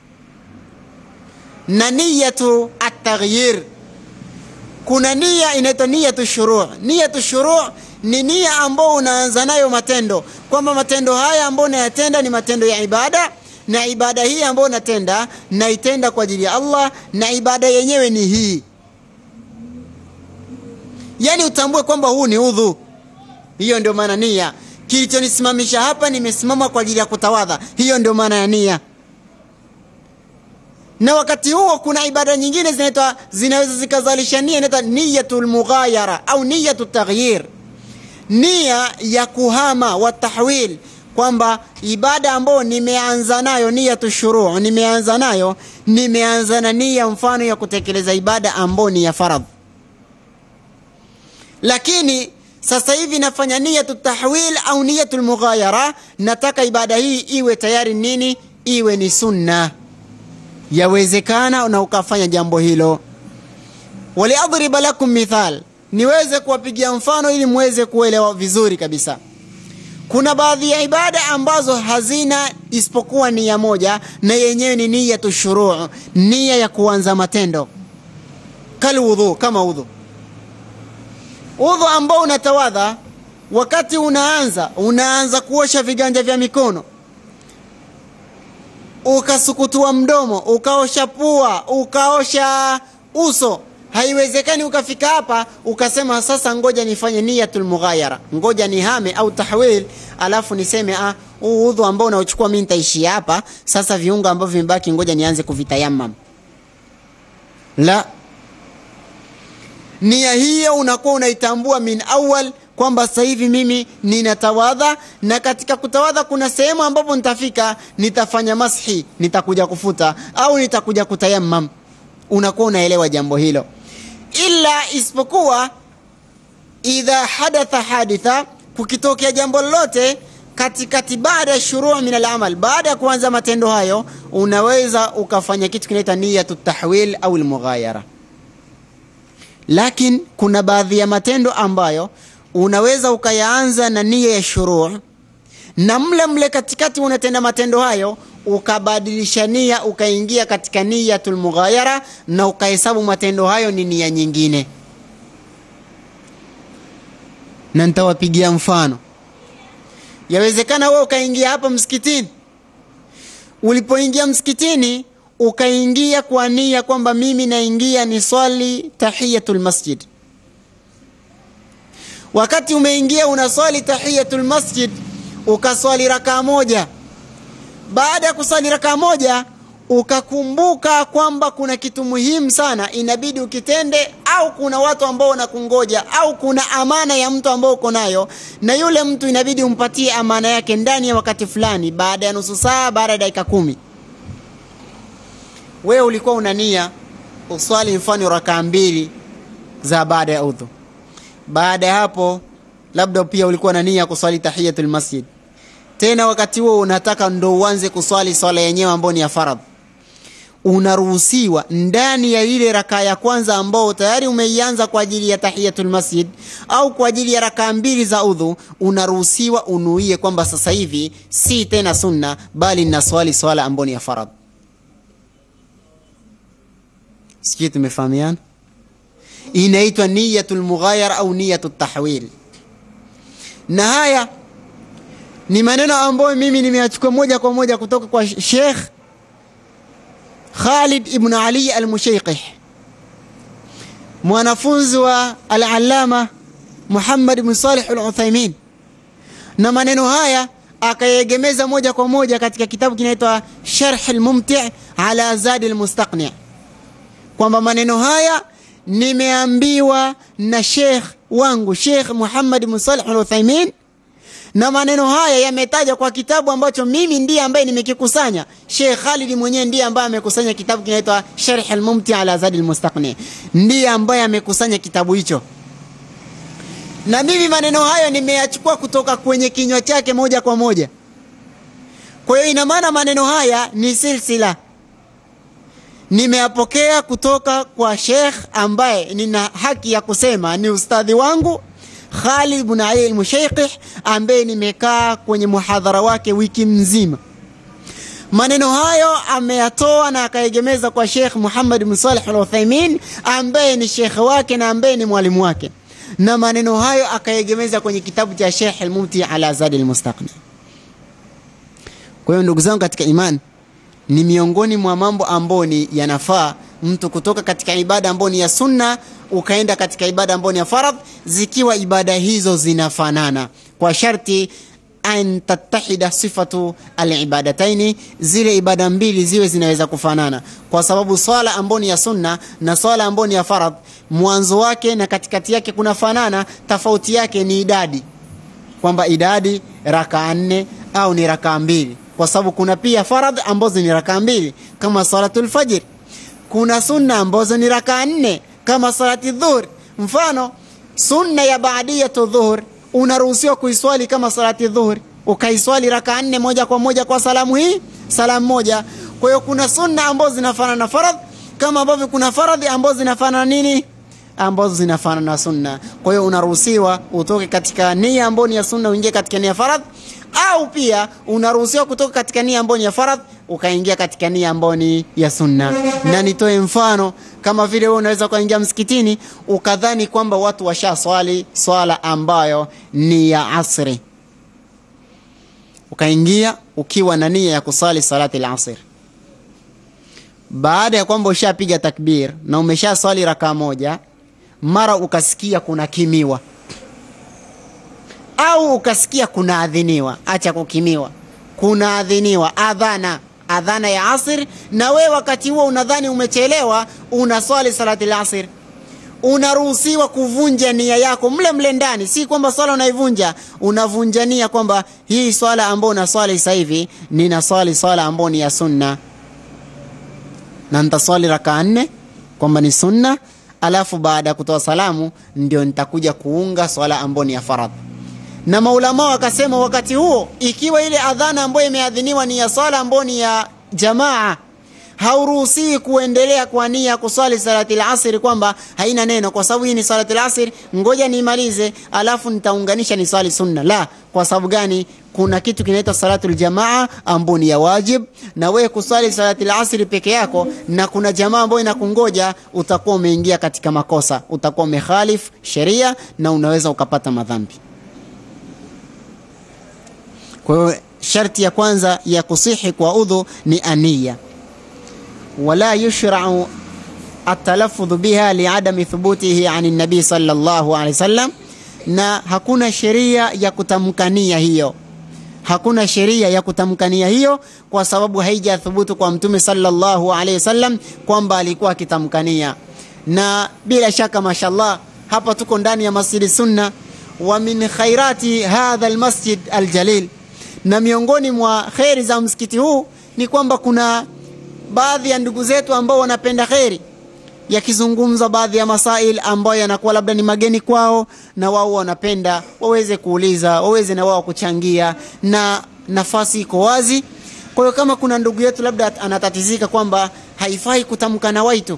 na niyatu ataghyir kuna nia inaitwa niyatu shuruu niyatu shuruu ni nia ambao unaanza nayo matendo kwamba matendo haya ambayo unayatenda ni matendo ya ibada na ibada hii ambayo natenda naitenda kwa ajili ya allah na ibada yenyewe ni hii yaani utambue kwamba huu ni udhu hiyo ndio maana nia kilichonisimamisha hapa nimesimama kwa ajili ya kutawadha hiyo ndio maana ya nia na wakati huo kuna ibada nyingine zinaitwa zinaweza zikazalisha nia inaitwa niyatu lmughayara au niyatu taghyir nia ya kuhama wa tahwil kwamba ibada ambayo nimeanza nayo niyatu shuruu nimeanza nayo nimeanza na nia mfano ya kutekeleza ibada ambayo ni ya faradh lakini sasa hivi nafanya niyatu tahwil au niyatu lmughayara nataka ibada hii iwe tayari nini iwe ni sunna yawezekana na ukafanya jambo hilo waliadhriba lakum mithal niweze kuwapigia mfano ili muweze kuelewa vizuri kabisa kuna baadhi ya ibada ambazo hazina isipokuwa nia moja na yenyewe ni niyatu shuruu nia ya kuanza matendo kalwudhu kama udhu udhu ambao unatawadha wakati unaanza unaanza kuosha viganja vya mikono ukasukutua mdomo ukaosha pua ukaosha uso haiwezekani ukafika hapa ukasema sasa ngoja nifanye niyatul mughayara ngoja nihame au tahwil alafu niseme ah huu udhu ambao unaochukua mimi nitaishia hapa sasa viungo ambavyo vimebaki ngoja nianze kuvitayamam la nia hiyo unakuwa unaitambua min awal kwamba sasa hivi mimi ninatawadha na katika kutawadha kuna sehemu ambapo nitafika nitafanya mashi nitakuja kufuta au nitakuja kutayamam unakuwa unaelewa jambo hilo ila isipokuwa idha hadatha haditha kukitokea jambo lolote katikati baada ya shuruu min alamal baada ya kuanza matendo hayo unaweza ukafanya kitu kinaitwa niyatu tahwil au lmughayara lakini kuna baadhi ya matendo ambayo unaweza ukayaanza na nia ya shuruu na mle mle katikati unatenda matendo hayo ukabadilisha nia ukaingia katika niyatul mughayara na ukahesabu matendo hayo ni nia nyingine na nitawapigia mfano yawezekana wewe ukaingia hapa msikitini ulipoingia msikitini ukaingia kwa nia kwamba mimi naingia ni swali tahiyatul masjid wakati umeingia unaswali tahiyatul masjid ukaswali rakaa moja baada ya kuswali rakaa moja ukakumbuka kwamba kuna kitu muhimu sana inabidi ukitende au kuna watu ambao wanakungoja au kuna amana ya mtu ambao uko nayo na yule mtu inabidi umpatie amana yake ndani ya wakati fulani baada ya nusu saa baada ya dakika kumi wewe ulikuwa una nia uswali mfano rakaa mbili za baada ya udhu baada ya hapo labda pia ulikuwa na nia kuswali tahiyatul masjid tena wakati huo unataka ndo uanze kuswali swala yenyewe ambayo ni ya faradh unaruhusiwa ndani ya ile rakaa ya kwanza ambao tayari umeianza kwa ajili ya tahiyatul masjid au kwa ajili ya rakaa mbili za udhu unaruhusiwa unuie kwamba sasa hivi si tena sunna bali na swali swala ambayo ni ya faradh sikii tumefahamiana inaitwa niyatul mughayara au niyatut tahwil na haya ni maneno ambayo mimi nimeyachukua moja kwa moja kutoka kwa Sheikh Khalid ibn Ali al-Mushayqih mwanafunzi wa al-Allama Muhammad ibn Salih al-Uthaymeen na maneno haya akayegemeza moja kwa moja katika kitabu kinaitwa Sharh al-Mumti' ala Zad al-Mustaqni' kwamba maneno haya nimeambiwa na Sheikh wangu Sheikh Muhammad ibn Salih al-Uthaymeen na maneno haya yametaja kwa kitabu ambacho mimi ndiye ambaye nimekikusanya. Sheikh Khalid mwenyewe ndiye ambaye amekusanya kitabu kinaitwa Sharh al-Mumti ala Zad al-Mustaqni, ndiye ambaye amekusanya kitabu hicho, na mimi maneno hayo nimeyachukua kutoka kwenye kinywa chake moja kwa moja. Kwa hiyo ina maana maneno haya ni silsila, nimeyapokea kutoka kwa Sheikh ambaye nina haki ya kusema ni ustadhi wangu Khalid ibn Ali al-Mushayqih ambaye nimekaa kwenye muhadhara wake wiki mzima. Maneno hayo ameyatoa na akaegemeza kwa Sheikh Muhammad bin Salih al-Uthaymeen ambaye ni sheikh wake na ambaye ni mwalimu wake, na maneno hayo akaegemeza kwenye kitabu cha Sheikh al-Mumti ala Zad al-Mustaqni. Kwa hiyo ndugu zangu katika imani, ni miongoni mwa mambo ambayo ni yanafaa mtu kutoka katika ibada ambayo ni ya sunna ukaenda katika ibada ambayo ni ya faradh, zikiwa ibada hizo zinafanana kwa sharti an tattahida sifatu alibadataini, zile ibada mbili ziwe zinaweza kufanana, kwa sababu swala ambayo ni ya sunna na swala ambayo ni ya faradh, mwanzo wake na katikati yake kunafanana, tofauti yake ni idadi, kwamba idadi rakaa nne au ni rakaa mbili, kwa sababu kuna pia faradh ambazo ni rakaa mbili kama salatul fajr kuna sunna ambazo ni rakaa nne kama salati dhuhur. Mfano, sunna ya baadiyatu dhuhur unaruhusiwa kuiswali kama salati dhuhur, ukaiswali rakaa nne moja kwa moja kwa salamu hii salamu moja. Kwa hiyo kuna sunna ambazo zinafanana na faradh, kama ambavyo kuna faradhi ambazo zinafanana nini ambazo zinafanana na sunna. Kwa hiyo unaruhusiwa utoke katika nia ambayo ni ya sunna uingie katika nia faradh, au pia unaruhusiwa kutoka katika nia ambayo ni ya faradh ukaingia katika nia ambayo ni ya sunna. Na nitoe mfano kama vile wewe unaweza ukaingia msikitini ukadhani kwamba watu washaswali swala ambayo ni ya asri, ukaingia ukiwa na nia ya kusali salati al-asr baada ya kwamba ushapiga takbir na umesha swali raka moja, mara ukasikia kuna kimiwa au ukasikia kuna adhiniwa. Acha kukimiwa, kuna adhiniwa, adhana, adhana ya asr, na we wakati huo unadhani umechelewa, unaswali salati al-asr, unaruhusiwa kuvunja nia yako mle mle ndani. Si kwamba swala unaivunja, unavunja nia kwamba hii swala ambayo unaswali sasa hivi ninaswali swala ambayo ni ya sunna na nitaswali rakaa nne kwamba ni sunna, alafu baada ya kutoa salamu ndio nitakuja kuunga swala ambayo ni ya faradhi. Na maulama wakasema wakati huo, ikiwa ile adhana ambayo imeadhiniwa ni ya swala ambayo ni ya jamaa, hauruhusiwi kuendelea kwa nia kuswali salati al-asr, kwamba haina neno, kwa sababu hii ni salati al-asr, ngoja niimalize alafu nitaunganisha ni swali sunna. La, kwa sababu gani? Kuna kitu kinaitwa salatul jamaa ambayo ni ya wajib, na wewe kuswali salati al-asr peke yako na kuna jamaa ambayo inakungoja, utakuwa umeingia katika makosa, utakuwa umekhalif sheria na unaweza ukapata madhambi. Kwa hiyo sharti ya kwanza ya kusihi kwa udhu ni ania wala yushrau atalafudhu biha liadami thubutihi ani nabii sallallahu alaihi wasallam, na hakuna sheria ya kutamkania hiyo, hakuna sheria ya kutamkania hiyo kwa sababu haijathubutu kwa mtume sallallahu alaihi wasallam kwamba alikuwa akitamkania. Na bila shaka, mashallah, hapa tuko ndani ya masjidi sunna, wa min khairati hadha almasjid aljalil, na miongoni mwa kheri za msikiti huu ni kwamba kuna baadhi ya ndugu zetu ambao wanapenda kheri, yakizungumza baadhi ya masail ambayo yanakuwa labda ni mageni kwao, na wao wanapenda waweze kuuliza, waweze na wao kuchangia, na nafasi iko wazi. Kwa hiyo kama kuna ndugu yetu labda anatatizika kwamba haifai kutamka na waitu,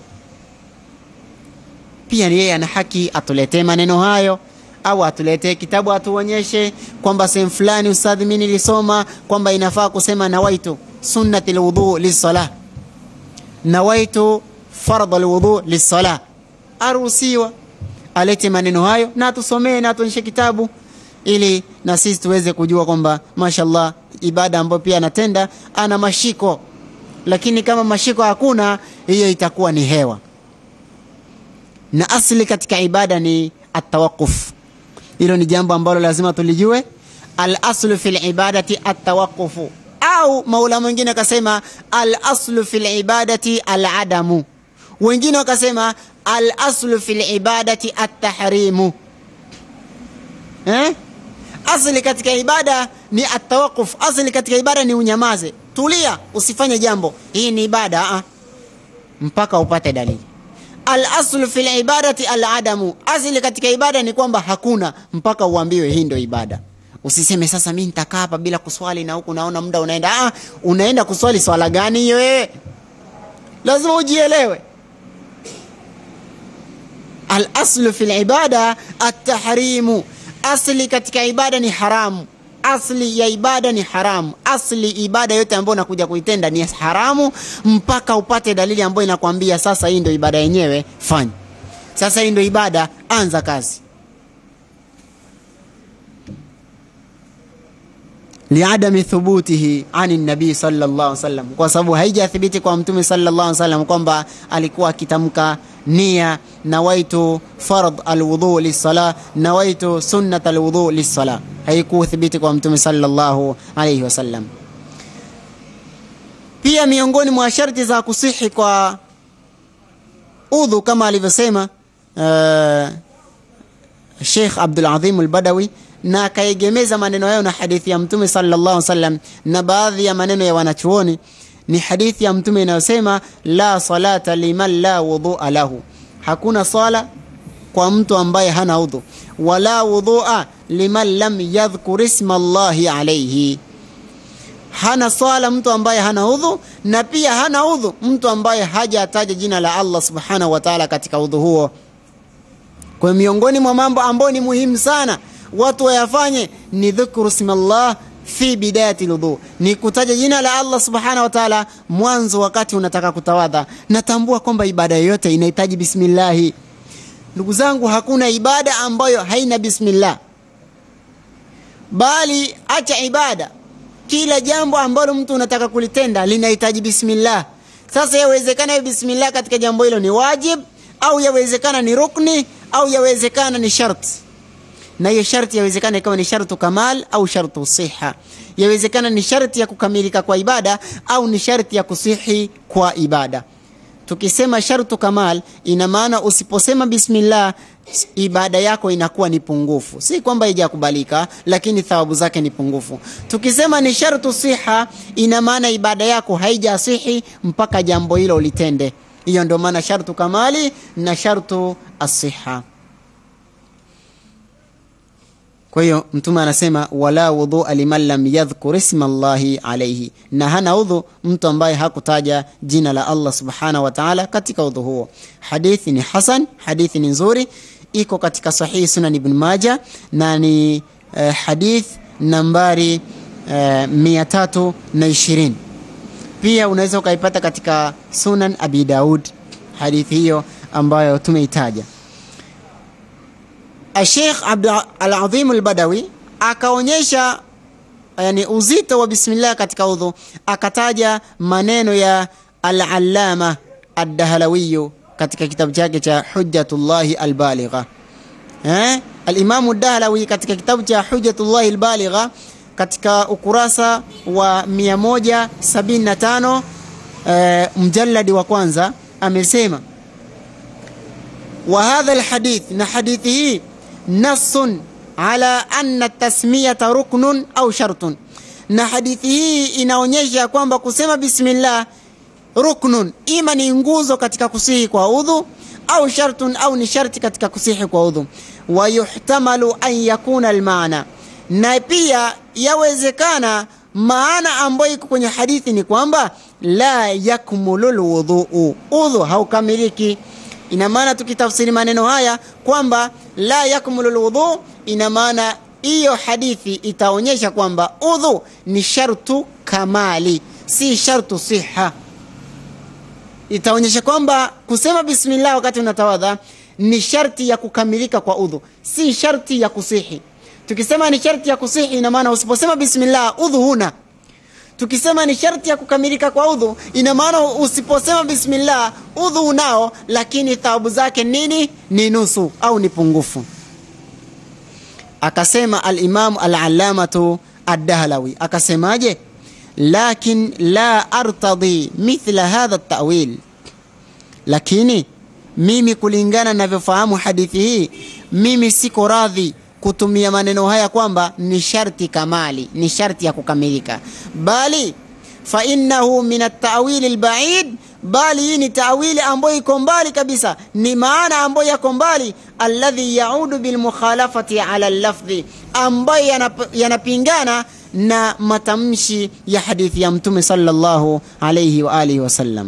pia yeye ana haki atuletee maneno hayo au atuletee kitabu atuonyeshe kwamba sehemu fulani, ustadhi, mimi nilisoma kwamba inafaa kusema nawaitu sunnati lwudhu lissalah nawaitu fardha alwudhu lissala, aruhusiwa alete maneno hayo na atusomee na atuonyeshe kitabu, ili na sisi tuweze kujua kwamba mashallah, ibada ambayo pia anatenda ana mashiko. Lakini kama mashiko hakuna, hiyo itakuwa ni hewa, na asli katika ibada ni atawaquf. Hilo ni jambo ambalo lazima tulijue. Al aslu fil ibadati atawaqufu au maula mwingine akasema al aslu fil ibadati al adamu, wengine wakasema al aslu fil ibadati at tahrimu. Eh, asli katika ibada ni atawaquf, asli katika ibada ni unyamaze, tulia, usifanye jambo. Hii ni ibada a mpaka upate dalili. Al aslu fil ibadati al adamu, asli katika ibada ni kwamba hakuna mpaka uambiwe hii ndio ibada. Usiseme sasa mimi nitakaa hapa bila kuswali na huku naona muda unaenda. Ah, unaenda kuswali swala gani hiyo wewe? Lazima ujielewe. Al aslu fil ibada at-tahrimu, asli katika ibada ni haramu. Asli ya ibada ni haramu. Asli ibada yote ambayo unakuja kuitenda ni haramu mpaka upate dalili ambayo inakwambia sasa hii ndio ibada yenyewe, fanya. Sasa hii ndio ibada, anza kazi. liadami thubutihi ani nabii sallallahu alaihi wasallam, kwa sababu haijathibiti kwa mtume sallallahu alaihi wasallam kwamba alikuwa akitamka nia nawaitu fard alwudhu lissala, nawaitu sunnat alwudhu lissala, haikuthibiti kwa mtume sallallahu alaihi wasallam. Pia miongoni mwa sharti za kusihi kwa udhu kama alivyosema uh, Sheikh Abdul Azim al-Badawi na akaegemeza maneno hayo na hadithi ya mtume sallallahu alaihi wasallam na baadhi ya maneno ya wanachuoni ni hadithi ya mtume inayosema la salata liman la wudhua lahu, hakuna swala kwa mtu ambaye hana udhu, wala wudhua liman lam yadhkur isma Allahi alayhi, hana swala mtu ambaye hana udhu, na pia hana udhu mtu ambaye hajataja jina la Allah subhanahu wa ta'ala katika udhu huo. kwa miongoni mwa mambo ambayo ni muhimu sana watu wayafanye ni dhikru smallah fi bidayati ludhu, ni kutaja jina la Allah subhanahu wa ta'ala mwanzo wakati unataka kutawadha. Natambua kwamba ibada yoyote inahitaji bismillahi. Ndugu zangu, hakuna ibada ambayo haina bismillah, bali acha ibada, kila jambo ambalo mtu unataka kulitenda linahitaji bismillah. Sasa yawezekana hiyo bismillah katika jambo hilo ni wajib au yawezekana ni rukni au yawezekana ni sharti na hiyo sharti yawezekana ikawa ni shartu kamal au shartu siha. Yawezekana ni sharti ya kukamilika kwa ibada au ni sharti ya kusihi kwa ibada. Tukisema shartu kamal, ina maana usiposema bismillah ibada yako inakuwa ni pungufu. Si kwamba haijakubalika, lakini thawabu zake ni pungufu. Tukisema ni shartu siha, ina maana ibada yako haijasihi mpaka jambo hilo ulitende. Hiyo ndio maana shartu kamali na shartu asiha. Kwa hiyo Mtume anasema wala wudhua liman lam yadhkur isma Allahi alaihi, na hana udhu mtu ambaye hakutaja jina la Allah subhanahu wa ta'ala katika udhu huo. Hadithi ni hasan, hadithi ni nzuri, iko katika sahihi Sunan Ibn Maja na ni eh, hadith nambari eh, mia tatu na ishirini. Pia unaweza ukaipata katika Sunan Abi Daud, hadithi hiyo ambayo tumeitaja. Sheikh Al-Adhim Al-Badawi akaonyesha yani uzito wa bismillah katika udhu, akataja maneno ya Al-Allama Ad-Dahlawi katika kitabu chake cha Hujjatullahi Al-Baligha. Eh? Al-Imam Ad-Dahlawi katika kitabu cha Hujjatullahi Al-Baligha katika ukurasa wa 175 eh, mjalladi wa kwanza amesema wa hadha al-hadith, na hadithi hii nassun ala anna tasmiyata ruknun au shartun, na hadithi hii inaonyesha kwamba kusema bismillah ruknun, ima ni nguzo katika kusihi kwa udhu, au shartun, au ni sharti katika kusihi kwa udhu. Wa yuhtamalu an yakuna almaana, na pia yawezekana maana ambayo iko kwenye hadithi ni kwamba la yakmulu lwudhuu, udhu haukamiliki ina maana tukitafsiri maneno haya kwamba la yakmulu lwudhu, ina maana hiyo hadithi itaonyesha kwamba udhu ni shartu kamali, si shartu siha. Itaonyesha kwamba kusema bismillah wakati unatawadha ni sharti ya kukamilika kwa udhu, si sharti ya kusihi. Tukisema ni sharti ya kusihi, ina maana usiposema bismillah udhu huna tukisema ni sharti ya kukamilika kwa udhu, ina maana usiposema bismillah udhu unao, lakini thawabu zake nini? Ni nusu au ni pungufu. Akasema Alimamu Alalamatu Addahlawi akasemaje? Lakin la artadhi mithla hadha tawil, lakini mimi kulingana navyofahamu hadithi hii, mimi siko radhi kutumia maneno haya kwamba ni sharti kamali, ni sharti ya kukamilika, bali fa innahu min at-ta'wil al-ba'id, bali hii ni ta'wili ambayo iko mbali kabisa, ni maana ambayo yako mbali, alladhi yaudu bil mukhalafati ala al-lafdhi, ambayo yanapingana na matamshi ya hadithi ya Mtume sallallahu alayhi wa alihi wasallam.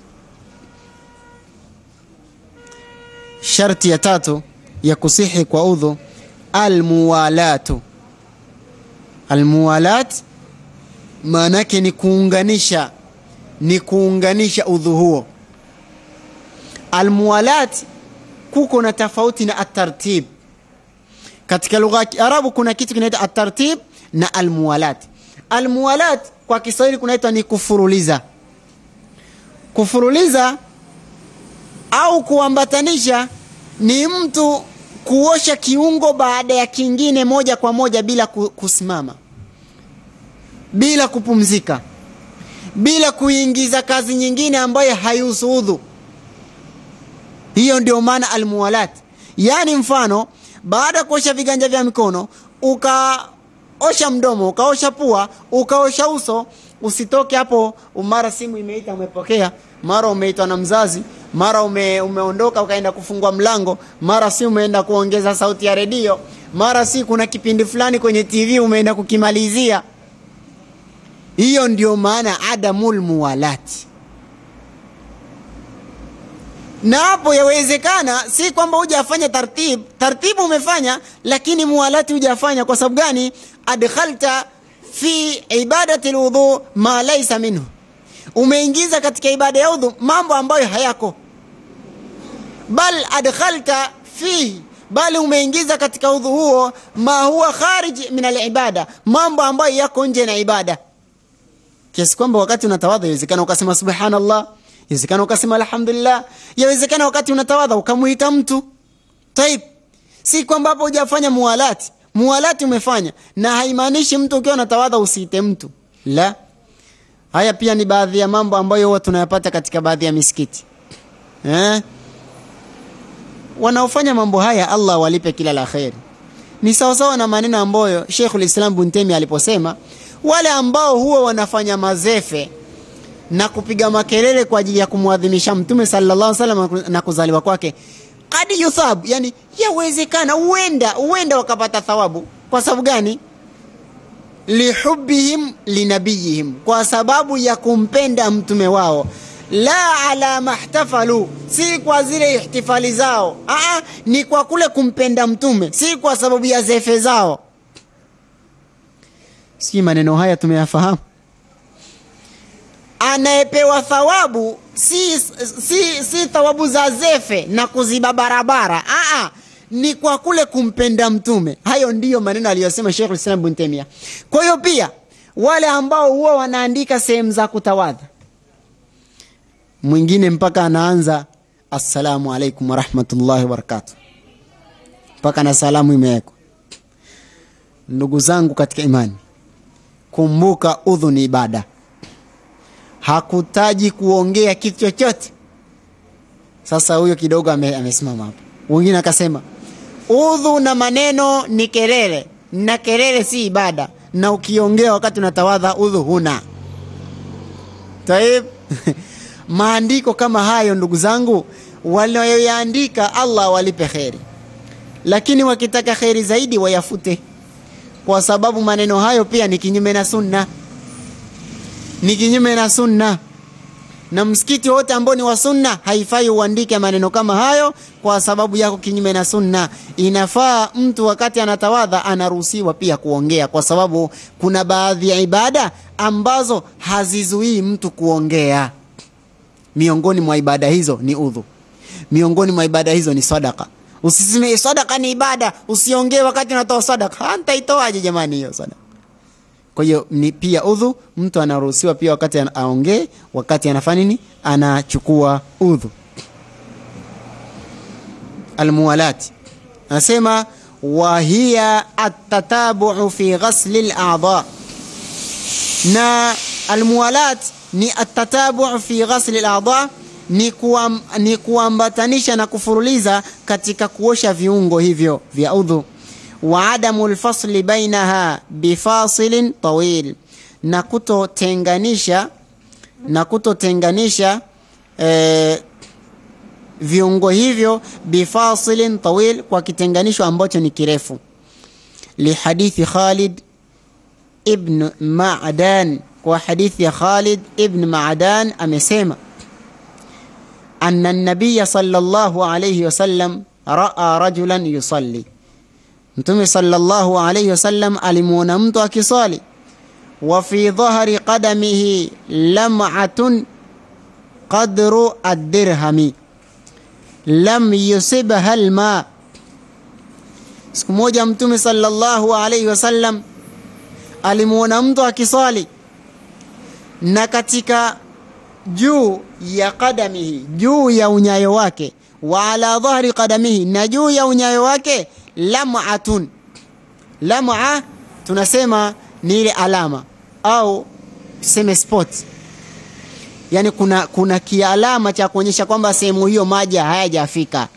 Sharti ya tatu ya kusihi kwa udhu almuwalatu. Almuwalat maana yake ni kuunganisha, ni kuunganisha udhu huo. Almuwalat kuko na tofauti na atartib. Katika lugha ya Kiarabu kuna kitu kinaitwa atartib na almuwalat. Almuwalat kwa Kiswahili kunaitwa ni kufuruliza. Kufuruliza au kuambatanisha ni mtu kuosha kiungo baada ya kingine moja kwa moja bila kusimama, bila kupumzika, bila kuingiza kazi nyingine ambayo haihusu udhu. Hiyo ndio maana almuwalat. Yaani mfano, baada ya kuosha viganja vya mikono ukaosha mdomo, ukaosha pua, ukaosha uso, usitoke hapo, mara simu imeita, umepokea, mara umeitwa na mzazi mara ume, umeondoka ukaenda kufungua mlango, mara si umeenda kuongeza sauti ya redio, mara si kuna kipindi fulani kwenye TV umeenda kukimalizia. Hiyo ndio maana adamul muwalati. na hapo yawezekana si kwamba hujafanya tartib tartibu umefanya lakini muwalati hujafanya kwa sababu gani adkhalta fi ibadati lwudhu ma laisa minhu umeingiza katika ibada ya udhu mambo ambayo hayako bal adkhalta fihi bali umeingiza katika udhu huo ma huwa kharij min alibada mambo ambayo yako nje na ibada kiasi kwamba wakati unatawadha yawezekana ukasema subhanallah yawezekana ukasema alhamdulillah yawezekana wakati unatawadha ukamuita mtu taib si kwamba hapo hujafanya muwalati muwalati umefanya na haimaanishi mtu ukiwa unatawadha usiite mtu la haya pia ni baadhi ya mambo ambayo huwa tunayapata katika baadhi ya misikiti eh? wanaofanya mambo haya allah walipe kila la kheri ni sawasawa na maneno ambayo sheikhul islam buntemi aliposema wale ambao huwa wanafanya mazefe na kupiga makelele kwa ajili ya kumwadhimisha mtume sallallahu alaihi wasallam na kuzaliwa kwake kad yuthab yani yawezekana huenda huenda wakapata thawabu kwa sababu gani lihubihim linabiyihim kwa sababu ya kumpenda mtume wao la ala mahtafalu si kwa zile ihtifali zao Aa, ni kwa kule kumpenda mtume si kwa sababu ya zefe zao si maneno haya tumeyafahamu anayepewa thawabu si, si, si thawabu za zefe na kuziba barabara Aa, ni kwa kule kumpenda mtume hayo ndiyo maneno aliyosema Sheikh Islam bin Temia kwa hiyo pia wale ambao huwa wanaandika sehemu za kutawadha mwingine mpaka anaanza assalamu alaikum warahmatullahi wabarakatu mpaka na salamu imewekwa ndugu zangu katika imani kumbuka udhu ni ibada hakutaji kuongea kitu chochote sasa huyo kidogo ame, amesimama hapo wengine akasema udhu na maneno ni kelele na kelele si ibada na ukiongea wakati unatawadha udhu huna taib maandiko kama hayo ndugu zangu walioyaandika allah walipe kheri lakini wakitaka kheri zaidi wayafute kwa sababu maneno hayo pia ni kinyume na sunna ni kinyume na sunna na msikiti wote ambao ni wa sunna haifai uandike maneno kama hayo kwa sababu yako kinyume na sunna inafaa mtu wakati anatawadha anaruhusiwa pia kuongea kwa sababu kuna baadhi ya ibada ambazo hazizuii mtu kuongea miongoni mwa ibada hizo ni udhu miongoni mwa ibada hizo ni sadaka usiseme sadaka ni ibada usiongee wakati unatoa sadaka ntaitoaje jamani hiyo sadaka kwa hiyo ni pia udhu mtu anaruhusiwa pia wakati aongee wakati anafanya nini anachukua udhu almuwalati anasema wahiya atatabu'u fi ghasli ladha na almuwalat ni atatabu fi ghasli ladha ni, kuam, ni kuambatanisha na kufuruliza katika kuosha viungo hivyo vya udhu wa adamu lfasli bainaha bifasilin tawil na kutotenganisha na kutotenganisha eh, viungo hivyo bifasilin tawil kwa kitenganisho ambacho ni kirefu lihadithi khalid ibn madan kwa hadithi ya Khalid ibn Maadan amesema anna nabiya sallallahu alayhi wasallam raa rajulan yusalli, Mtume sallallahu alayhi wasallam alimuona mtu akisali, wa fi dhahri qadamihi lam'atun qadru ad-dirhami lam yusibha alma. Siku moja Mtume sallallahu alayhi wasallam alimuona mtu akisali na katika juu ya qadamihi juu ya unyayo wake wa ala dhahri qadamihi na juu ya unyayo wake lam'atun lam'a tunasema ni ile alama au tuseme spot yani kuna kuna kialama cha kuonyesha kwamba sehemu hiyo maji hayajafika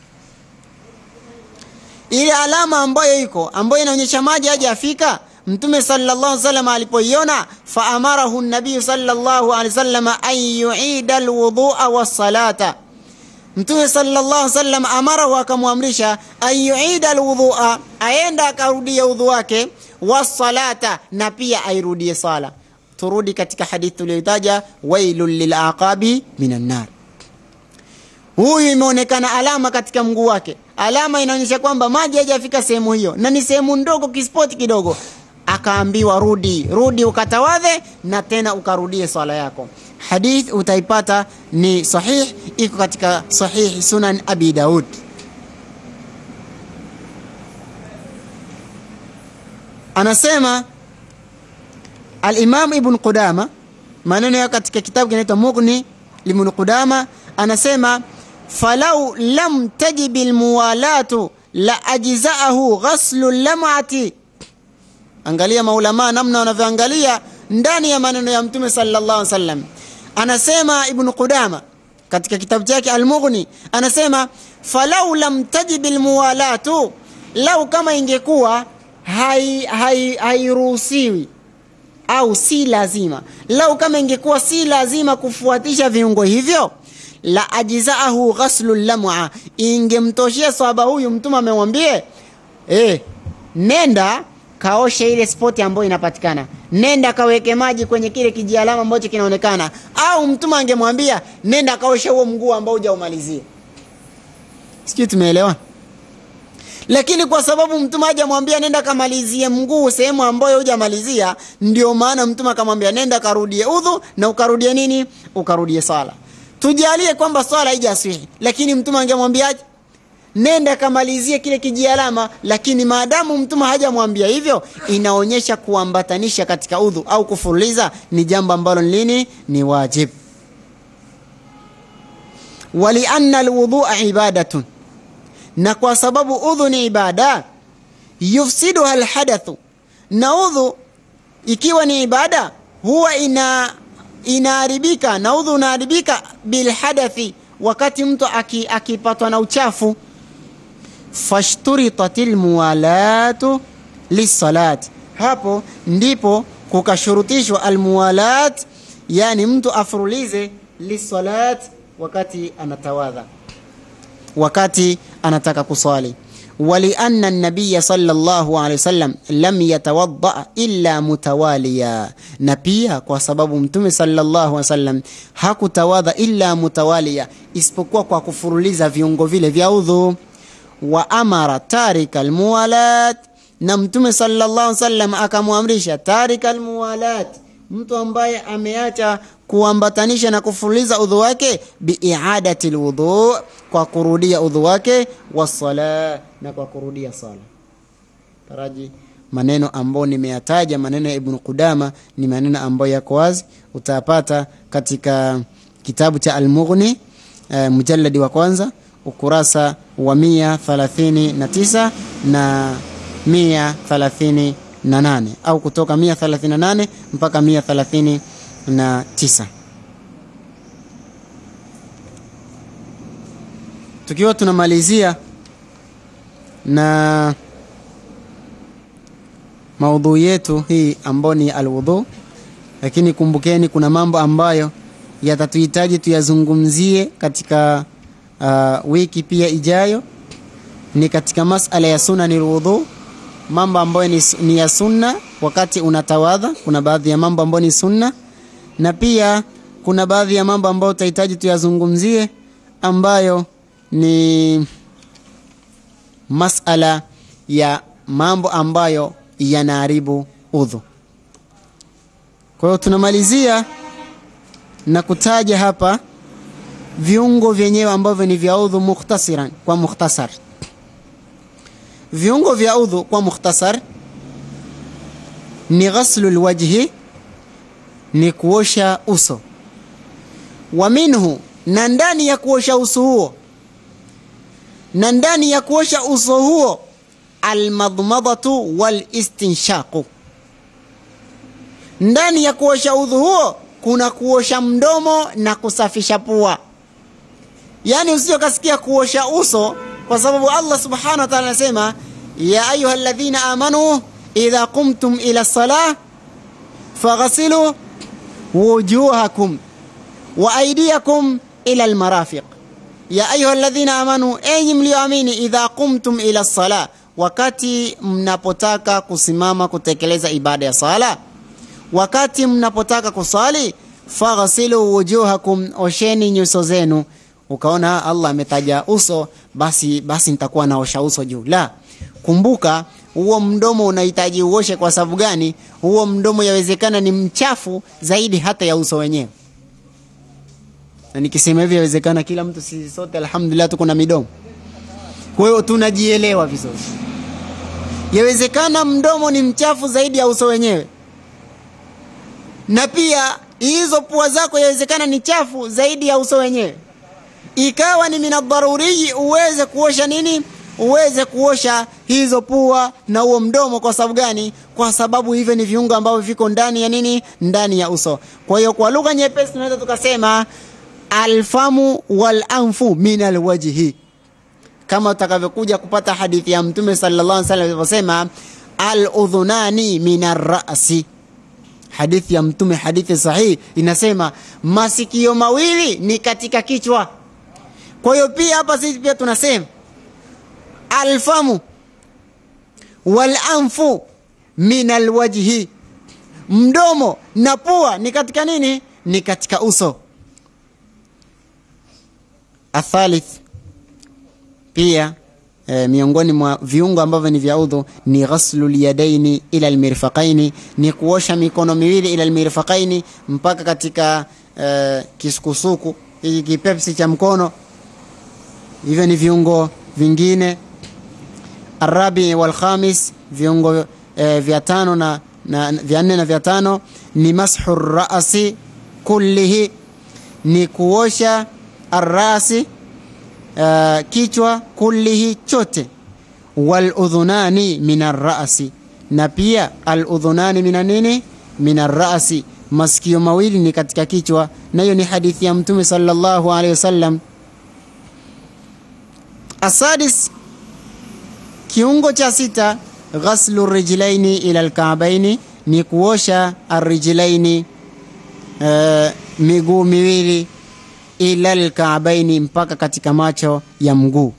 ile alama ambayo iko ambayo inaonyesha maji hayajafika mtume sallallahu alaihi wasallam alipoiona faamarahu nabiyu sallallahu alaihi wasallam an yuida alwudhua wassalata mtume sallallahu alaihi wasallam amarahu akamwamrisha an yuida alwudhua aenda akarudia udhu wake wassalata na pia airudie sala turudi katika hadithi tuliyoitaja wailun lilaqabi minan nar huyu imeonekana alama katika mguu wake alama inaonyesha kwamba maji hajafika sehemu hiyo na ni sehemu ndogo kispoti kidogo akaambiwa rudi rudi ukatawadhe na tena ukarudie swala yako hadith utaipata ni sahih iko katika sahih sunan abi daud anasema alimam ibn qudama maneno ya katika kitabu kinaitwa mughni libn qudama anasema falau lam tajib lmuwalatu la ajzaahu ghaslu lamati angalia maulamaa namna wanavyoangalia ndani ya maneno ya mtume sallallahu alaihi wasallam anasema ibn qudama katika kitabu chake almughni anasema falau lam tajib lmuwalatu lau kama ingekuwa hairuhusiwi hai, hai au si lazima lau kama ingekuwa si lazima kufuatisha viungo hivyo la ajzaahu ghaslu lam'a ingemtoshia swaba huyu mtume amemwambie eh nenda kaoshe ile spoti ambayo inapatikana nenda kaweke maji kwenye kile kijialama ambacho kinaonekana au mtume angemwambia nenda kaoshe huo mguu ambao hujaumalizia sijui tumeelewa lakini kwa sababu mtume hajamwambia nenda kamalizie mguu sehemu ambayo hujamalizia ndio maana mtume akamwambia nenda karudie udhu na ukarudie nini ukarudie sala tujalie kwamba swala haijaswihi lakini mtume angemwambiaje nenda kamalizie kile kijialama lakini maadamu mtume hajamwambia hivyo inaonyesha kuambatanisha katika udhu au kufuliza ni jambo ambalo lini ni wajib walianna alwudhua ibadatun na kwa sababu udhu ni ibada yufsiduha alhadathu na udhu ikiwa ni ibada huwa ina inaharibika na udhu unaharibika bilhadathi wakati mtu akipatwa aki na uchafu fashturitat lmuwalatu lissalat hapo ndipo kukashurutishwa almuwalat yani mtu afurulize lissalat wakati anatawadha wakati anataka kuswali ولأن النبي صلى الله عليه وسلم لم يتوضأ إلا متواليا نبيا kwa sababu mtume sallallahu alaihi wasallam hakutawadha illa mutawaliya isipokuwa kwa kufuruliza viungo vile vya udhu wa amara tarika almuwalat na mtume sallallahu alaihi wasallam akamwamrisha tarika almuwalat mtu ambaye ameacha kuambatanisha na kufuliza udhu wake biiadati lwudhu kwa kurudia udhu wake wasala na kwa kurudia sala taraji maneno ambayo nimeyataja maneno ya ibnu qudama ni maneno ambayo yako wazi utayapata katika kitabu cha almughni uh, mujaladi wa kwanza ukurasa wa mia thalathini na tisa na mia thalathini na nane au kutoka mia thalathini na nane mpaka mia thalathini na tisa tukiwa tunamalizia na maudhu yetu hii ambayo ni alwudhu lakini kumbukeni kuna mambo ambayo yatatuhitaji tuyazungumzie katika uh, wiki pia ijayo ni katika masala ya sunani lwudhu mambo ambayo ni, ni ya sunna wakati unatawadha kuna baadhi ya mambo ambayo ni sunna na pia kuna baadhi ya mambo ambayo utahitaji tuyazungumzie ambayo ni masala ya mambo ambayo yanaharibu udhu kwa hiyo tunamalizia na kutaja hapa viungo vyenyewe ambavyo ni vya udhu mukhtasiran kwa mukhtasar viungo vya udhu kwa mukhtasar ni ghaslu lwajhi ni kuosha uso wa minhu na ndani ya kuosha uso huo na ndani ya kuosha uso huo almadmadatu walistinshaqu ndani ya kuosha udhu huo kuna kuosha mdomo na kusafisha pua yaani usio kasikia kuosha uso kwa sababu allah subhanahu wa taala anasema ya ayuha ladhina amanu idha qumtum ila lsalah faghasilu wujuhakum wa aidiakum ila lmarafiq ya ayuha ladhina amanu enyi mlioamini idha qumtum ila lsalah wakati mnapotaka kusimama kutekeleza ibada ya sala wakati mnapotaka kusali faghsilu wujuhakum osheni nyuso zenu ukaona Allah ametaja uso basi basi nitakuwa naosha uso juu la kumbuka huo mdomo unahitaji uoshe kwa sababu gani huo mdomo yawezekana ni mchafu zaidi hata ya uso wenyewe na nikisema hivi yawezekana kila mtu sisi sote alhamdulillah tuko na midomo kwa hiyo tunajielewa vizuri yawezekana mdomo ni mchafu zaidi ya uso wenyewe na pia hizo pua zako yawezekana ni chafu zaidi ya uso wenyewe ikawa ni minadharuriyi uweze kuosha nini uweze kuosha hizo pua na huo mdomo kwa sababu gani kwa sababu hivyo ni viungo ambavyo viko ndani ya nini ndani ya uso kwa hiyo kwa lugha nyepesi tunaweza tukasema alfamu walanfu min alwajhi kama utakavyokuja kupata hadithi ya mtume sallallahu alaihi wasallam alivyosema aludhunani min arrasi hadithi ya mtume hadithi sahihi inasema masikio mawili ni katika kichwa kwa hiyo pia hapa sisi pia tunasema alfamu walanfu min alwajhi mdomo na pua ni katika nini ni katika uso athalith pia e, miongoni mwa viungo ambavyo ni vya udhu ni ghaslu lyadaini ila lmirfaqaini ni kuosha mikono miwili ila lmirfaqaini mpaka katika e, kisukusuku hiki kipepsi cha mkono hivyo ni viungo vingine arabi walkhamis viungo e, vya tano na, na vya nne na vya tano ni mashu rasi kullihi ni kuosha arrasi uh, kichwa kullihi chote waludhunani min arrasi na pia aludhunani mina nini min arrasi masikio mawili ni katika kichwa na hiyo ni hadithi ya mtume sallallahu alaihi wasallam asadis kiungo cha sita ghaslu rijlaini ila lkaabaini ni kuosha arrijlaini uh, miguu miwili ila lkaabaini mpaka katika macho ya mguu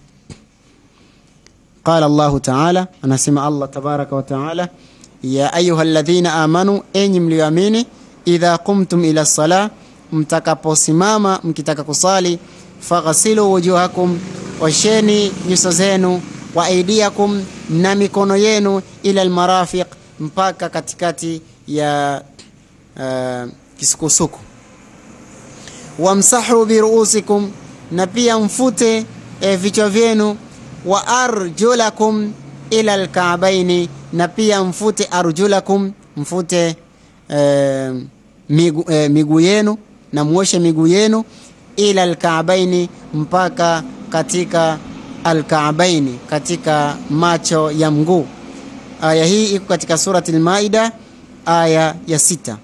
qala llahu taala anasema allah tabaraka wataala ya ayuha ladhina amanu enyi mlioamini idha qumtum ila lsala mtakaposimama mkitaka kusali faghsilu wujuhakum osheni nyuso zenu wa aidiakum na mikono yenu ila lmarafiq mpaka katikati ya uh, kisukusuku wamsahu biruusikum na pia mfute e, vichwa vyenu wa arjulakum ila lkaabaini na pia mfute arjulakum mfute e, miguu e, migu yenu na muoshe miguu yenu ila lkaabaini mpaka katika alkaabaini katika macho ya mguu aya hii iko katika surati lmaida aya ya sita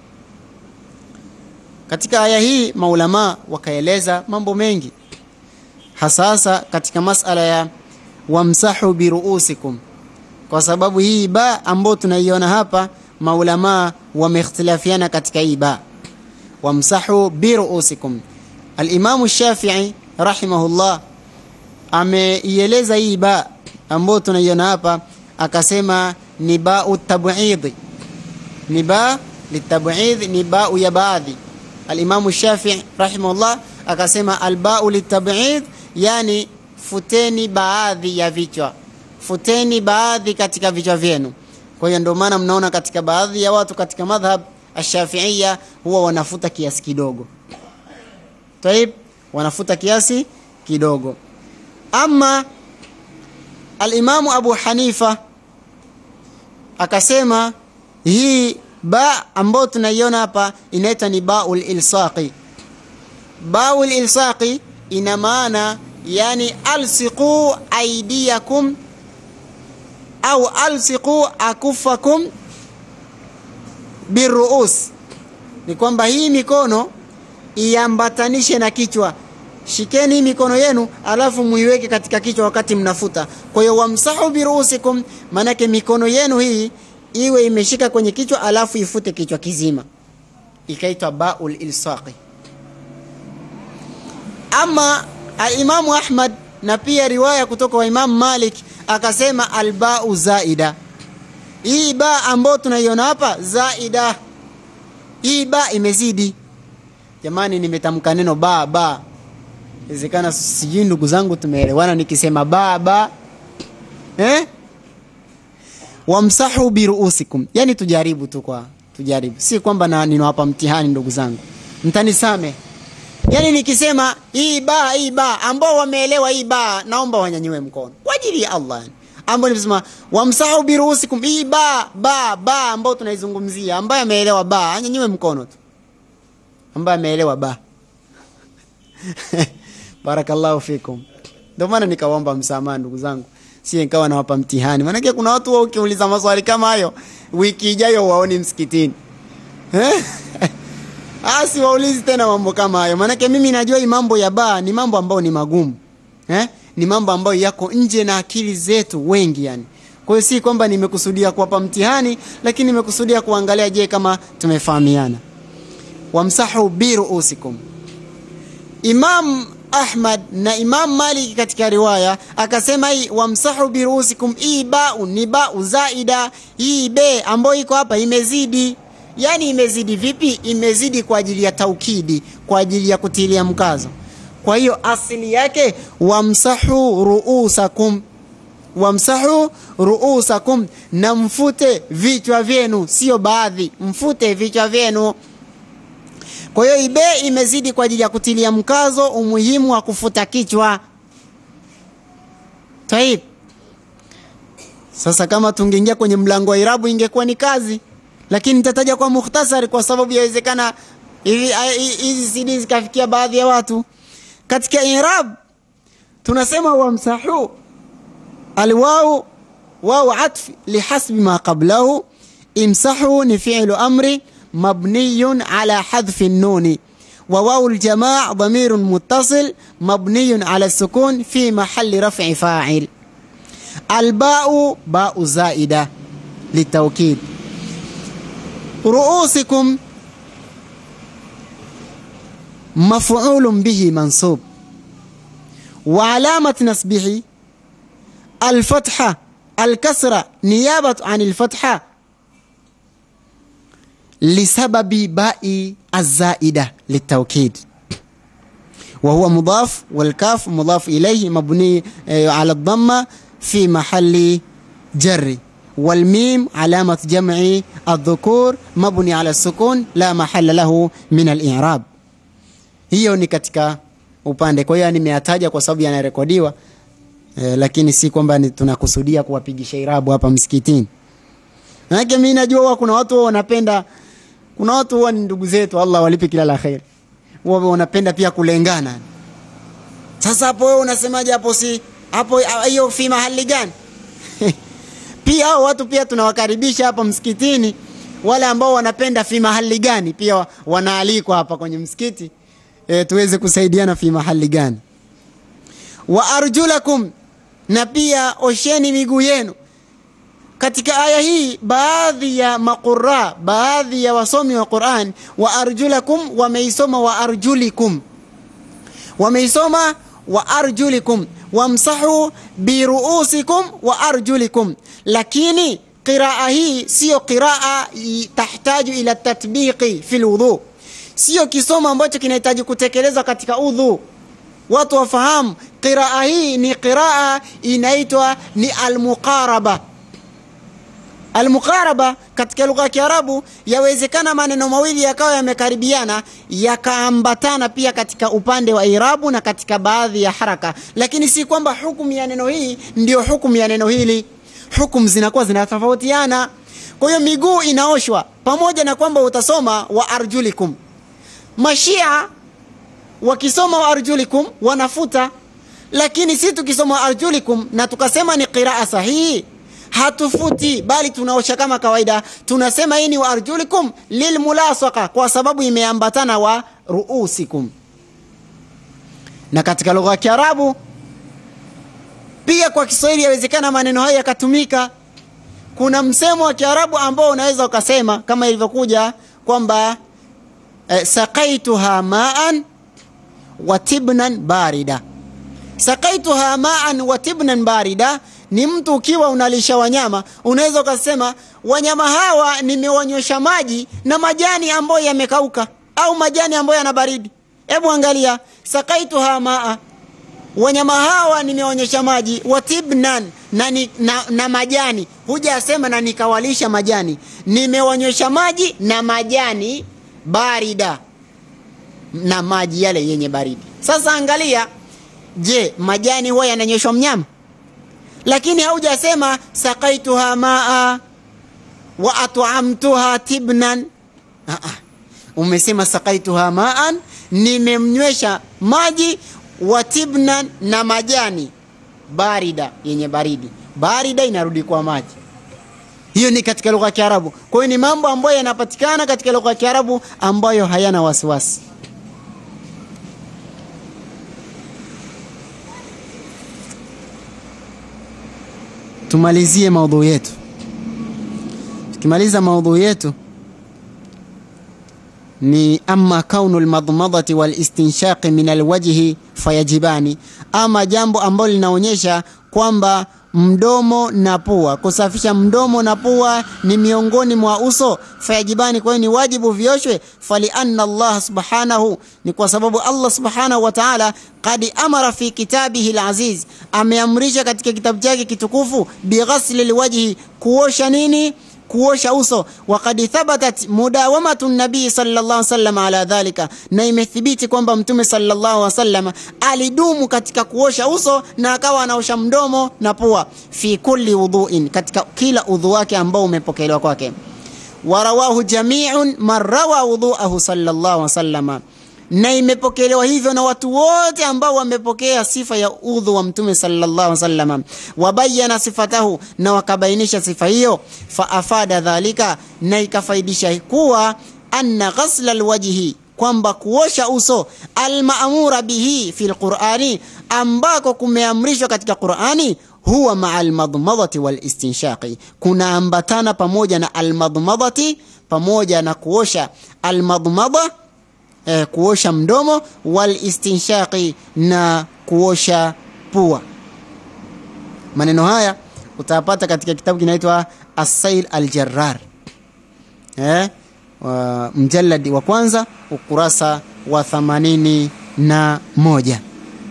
katika aya hii maulamaa wakaeleza mambo mengi hasasa katika masala ya wamsahu biruusikum kwa sababu hii ba ambayo tunaiona hapa maulamaa wameikhtilafiana katika hii ba wamsahu biruusikum alimamu shafii rahimahullah ameieleza hii ba ambayo tunaiona hapa akasema ni bau tabidhi ni ba litabidh ni bau ya baadhi alimamu shafii rahimahullah akasema albau litabidh yani futeni baadhi ya vichwa futeni baadhi katika vichwa vyenu kwa hiyo ndio maana mnaona katika baadhi ya watu katika madhhab ashafiia huwa wanafuta kiasi kidogo taib wanafuta kiasi kidogo ama alimamu abu hanifa akasema hii ba ambayo tunaiona hapa inaitwa ni baul ilsaqi baul ilsaqi ina maana yani alsiqu aidiakum au alsiqu akufakum biruus ni kwamba hii mikono iambatanishe na kichwa shikeni hii mikono yenu alafu muiweke katika kichwa wakati mnafuta kwa hiyo wamsahu biruusikum maanake mikono yenu hii iwe imeshika kwenye kichwa alafu ifute kichwa kizima ikaitwa baul ilsaqi ama alimamu ahmad na pia riwaya kutoka wa imamu malik akasema albau zaida hii ba ambayo tunaiona hapa zaida hii ba imezidi jamani nimetamka neno ba ba Inawezekana sijui ndugu zangu tumeelewana nikisema baba eh? Wamsahu biruusikum, yani tujaribu tu, kwa tujaribu, si kwamba na ninawapa mtihani ndugu zangu, mtanisame. Yani nikisema hii ba hii ba, ambao wameelewa hii ba, naomba wanyanyue mkono kwa ajili ya Allah yani ambao nimesema wamsahu biruusikum, hii ba ba ba ambao tunaizungumzia, ambaye ameelewa ba anyanyue mkono tu, ambaye ameelewa ba barakallahu fikum. Ndio maana nikawaomba msamaha ndugu zangu, si nikawa nawapa mtihani, maanake kuna watu wao ukiuliza maswali kama hayo, wiki ijayo waoni msikitini eh? Asi waulizi tena mambo kama hayo, maanake mimi najua hii mambo ya baa ni mambo ambayo ni magumu eh? Ni mambo ambayo yako nje na akili zetu wengi yani. Kwa hiyo si kwamba nimekusudia kuwapa mtihani, lakini nimekusudia kuangalia, je, kama tumefahamiana. Wamsahu biruusikum. Imam Ahmad na Imam Malik katika riwaya akasema hii wamsahu biruusikum, hii bau ni bau zaida, hii be ambayo iko hapa imezidi. Yani imezidi vipi? Imezidi kwa ajili ya taukidi, kwa ajili ya kutilia mkazo. Kwa hiyo asili yake wamsahu ruusakum, wamsahu ruusakum, na mfute vichwa vyenu, sio baadhi, mfute vichwa vyenu. Kwa hiyo ibe imezidi kwa ajili ya kutilia mkazo umuhimu wa kufuta kichwa. Taib. Sasa kama tungeingia kwenye mlango wa irabu ingekuwa ni kazi, lakini nitataja kwa mukhtasari kwa sababu yawezekana hizi CD zikafikia baadhi ya watu. Katika irab tunasema wamsahu alwau wau atf lihasbi ma qablahu, imsahu ni fi'lu amri مبني على حذف النون وواو الجماع ضمير متصل مبني على السكون في محل رفع فاعل الباء باء زائدة للتوكيد رؤوسكم مفعول به منصوب وعلامة نصبه الفتحة الكسرة نيابة عن الفتحة lisababi bai azaida litaukid wahuwa mudaf walkaf mudaf ilayhi mabni ala dhamma fi mahali jarri والميم علامة جمع الذكور مبني على السكون لا محل له من الإعراب hiyo ni katika upande kwa hiyo nimeyataja kwa sababu yanarekodiwa eh, lakini si kwamba tunakusudia kuwapigisha irabu hapa msikitini manake mi najua huwa kuna watu wanapenda kuna watu huwa ni ndugu zetu, Allah walipe kila la kheri, huwa wanapenda pia kulengana. Sasa hapo wewe unasemaje hapo? Si hapo hiyo fi mahali gani? pia hao watu pia tunawakaribisha hapa msikitini, wale ambao wanapenda fi mahali gani, pia wanaalikwa hapa kwenye msikiti e, tuweze kusaidiana fi mahali gani. Wa arjulakum, na pia osheni miguu yenu katika aya hii baadhi ya maqura baadhi ya wasomi wa Qur'an wa arjulakum wameisoma wa arjulikum wameisoma wa arjulikum wamsahu biruusikum wa arjulikum lakini qiraa hii siyo qiraa tahtaju ila tatbiqi fi lwudhu siyo kisomo ambacho kinahitaji kutekelezwa katika udhu watu wafahamu qiraa hii ni qiraa inaitwa ni almuqaraba Almuqaraba katika lugha ya Kiarabu yawezekana maneno mawili yakawa yamekaribiana yakaambatana pia katika upande wa irabu na katika baadhi ya haraka, lakini si kwamba hukumu ya neno hii ndio hukumu ya neno hili. Hukumu zinakuwa zinatofautiana. Kwa hiyo miguu inaoshwa pamoja na kwamba utasoma wa arjulikum. Mashia wakisoma wa arjulikum wanafuta, lakini si tukisoma wa arjulikum na tukasema ni qiraa sahihi hatufuti bali tunaosha kama kawaida. Tunasema hii ni wa arjulikum lilmulasaka, kwa sababu imeambatana wa ruusikum. Na katika lugha ya Kiarabu pia kwa Kiswahili yawezekana maneno haya yakatumika. Kuna msemo wa Kiarabu ambao unaweza ukasema kama ilivyokuja kwamba eh, saqaituha maan wa tibnan barida. Saqaituha maan wa tibnan barida ni mtu ukiwa unalisha wanyama, unaweza ukasema wanyama hawa nimewanywesha maji na majani ambayo yamekauka au majani ambayo yana baridi. hebu angalia sakaituha maa wanyama hawa nimeonyesha maji watibnan na, ni, na, na majani hujasema na nikawalisha majani nimeonyesha maji na majani barida na maji yale yenye baridi sasa angalia je majani huwa yananyweshwa mnyama lakini haujasema sakaituha maa wa at'amtuha tibnan Aa, umesema sakaituha maan nimemnywesha maji wa tibnan na majani barida yenye baridi barida inarudi kwa maji hiyo ni katika lugha ya kiarabu kwa hiyo ni mambo ambayo yanapatikana katika lugha ya kiarabu ambayo hayana wasiwasi tumalizie maudhui yetu tukimaliza maudhui yetu ni ama kaunu lmadmadati walistinshaqi min alwajhi fayajibani ama jambo ambalo linaonyesha kwamba mdomo na pua kusafisha mdomo na pua ni miongoni mwa uso fayajibani kwa hiyo ni wajibu vioshwe falianna allah subhanahu ni kwa sababu allah subhanahu wa taala qad amara fi kitabihi laziz ameamrisha katika kitabu chake kitukufu bighasli lwajhi kuosha nini kuosha uso wakad thabatat mudawamatu nabii sallallahu wasallam ala dhalika na imethibiti kwamba mtume sallallahu wasallam alidumu katika kuosha uso na akawa anaosha mdomo na pua fi kulli wudhuin katika kila udhu wake ambao umepokelewa kwake warawahu jamiun man rawa wudhuahu sallallahu wasallama na imepokelewa hivyo na watu wote ambao wamepokea sifa ya udhu wa mtume sallallahu wasallam wabayana sifatahu na wakabainisha sifa hiyo faafada dhalika na ikafaidisha kuwa anna ghasla lwajhi kwamba kuosha uso almaamura bihi fi lqurani ambako kumeamrishwa katika qurani huwa maa almadmadati walistinshaqi kunaambatana pamoja na almadmadati pamoja na kuosha almadmada eh, kuosha mdomo walistinshaqi na kuosha pua maneno haya utayapata katika kitabu kinaitwa asail aljarar eh, wa mjaladi wa kwanza ukurasa wa thamanini na moja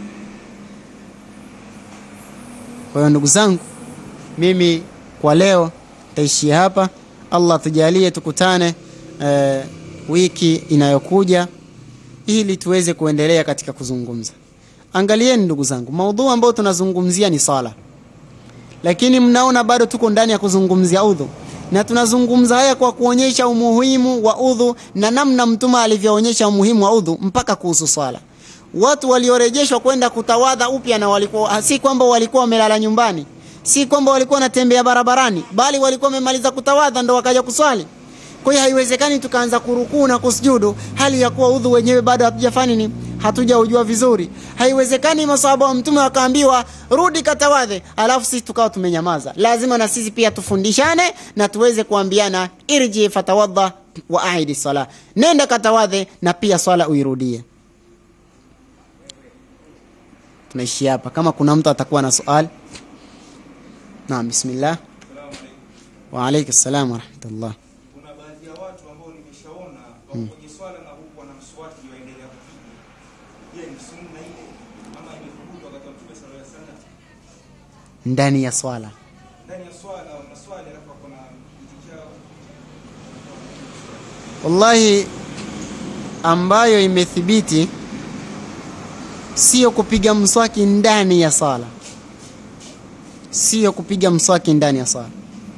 kwa hiyo ndugu zangu mimi kwa leo taishia hapa allah tujalie tukutane eh, wiki inayokuja ili tuweze kuendelea katika kuzungumza angalieni ndugu zangu maudhu ambayo tunazungumzia ni sala lakini mnaona bado tuko ndani ya kuzungumzia udhu na tunazungumza haya kwa kuonyesha umuhimu wa udhu na namna mtume alivyoonyesha umuhimu wa udhu mpaka kuhusu swala watu waliorejeshwa kwenda kutawadha upya na walikuwa si kwamba walikuwa wamelala nyumbani si kwamba walikuwa wanatembea barabarani bali walikuwa wamemaliza kutawadha ndo wakaja kuswali kwa hiyo haiwezekani tukaanza kurukuu na kusujudu hali ya kuwa udhu wenyewe bado hatujafanya nini hatujaujua vizuri haiwezekani masahaba wa mtume wakaambiwa rudi katawadhe alafu sisi tukawa tumenyamaza lazima na sisi pia tufundishane na tuweze kuambiana irji fatawadha wa aidi sala nenda katawadhe na pia swala uirudie tunaishi hapa kama kuna mtu atakuwa na swali naam bismillah wa alaykum salam wa rahmatullah kuna baadhi ya watu ambao nimeshaona wako kwenye swala na huku wana mswaki waendelea kupiga. Je, ni sunna ile ama imethubutu wakati wa Mtume sallallahu alaihi wasallam? ndani ya swala Ndani ya swala wanaswali alafu wako na kiti chao wallahi ambayo imethibiti sio kupiga mswaki ndani ya sala sio kupiga mswaki ndani ya sala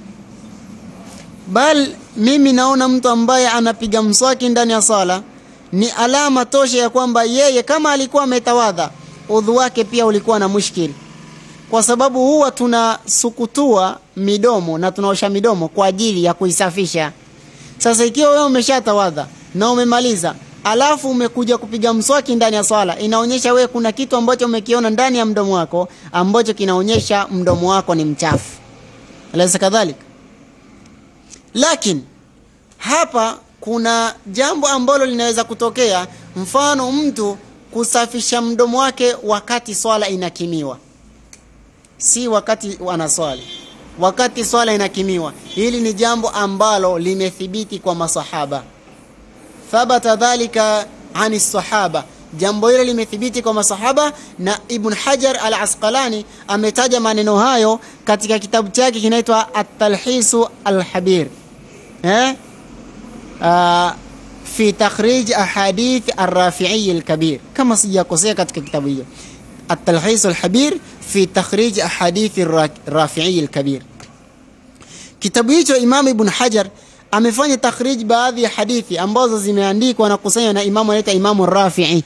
bal mimi naona mtu ambaye anapiga mswaki ndani ya sala ni alama tosha ya kwamba yeye kama alikuwa ametawadha udhu wake pia ulikuwa na mushkili kwa sababu huwa tunasukutua midomo na tunaosha midomo kwa ajili ya kuisafisha sasa ikiwa wewe umeshatawadha na umemaliza alafu umekuja kupiga mswaki ndani ya swala inaonyesha wewe kuna kitu ambacho umekiona ndani ya mdomo wako ambacho kinaonyesha mdomo wako ni mchafu alaysa kadhalika lakini hapa kuna jambo ambalo linaweza kutokea mfano mtu kusafisha mdomo wake wakati swala inakimiwa si wakati wanaswali wakati swala inakimiwa hili ni jambo ambalo limethibiti kwa masahaba thabata dhalika ani sahaba jambo hilo limethibiti kwa masahaba na ibn hajar al asqalani ametaja maneno hayo katika kitabu chake kinaitwa at-talhisu al-habir eh? uh, fi takhrij ahadith ar-rafi'i al-kabir kama sijakosea katika kitabu hicho at-talhis al-habir fi takhrij ahadith ar-rafi'i al-kabir kitabu hicho imam ibn hajar amefanya takhrij baadhi ya hadithi ambazo zimeandikwa na kusanywa na imamu anaitwa imamu rafi'i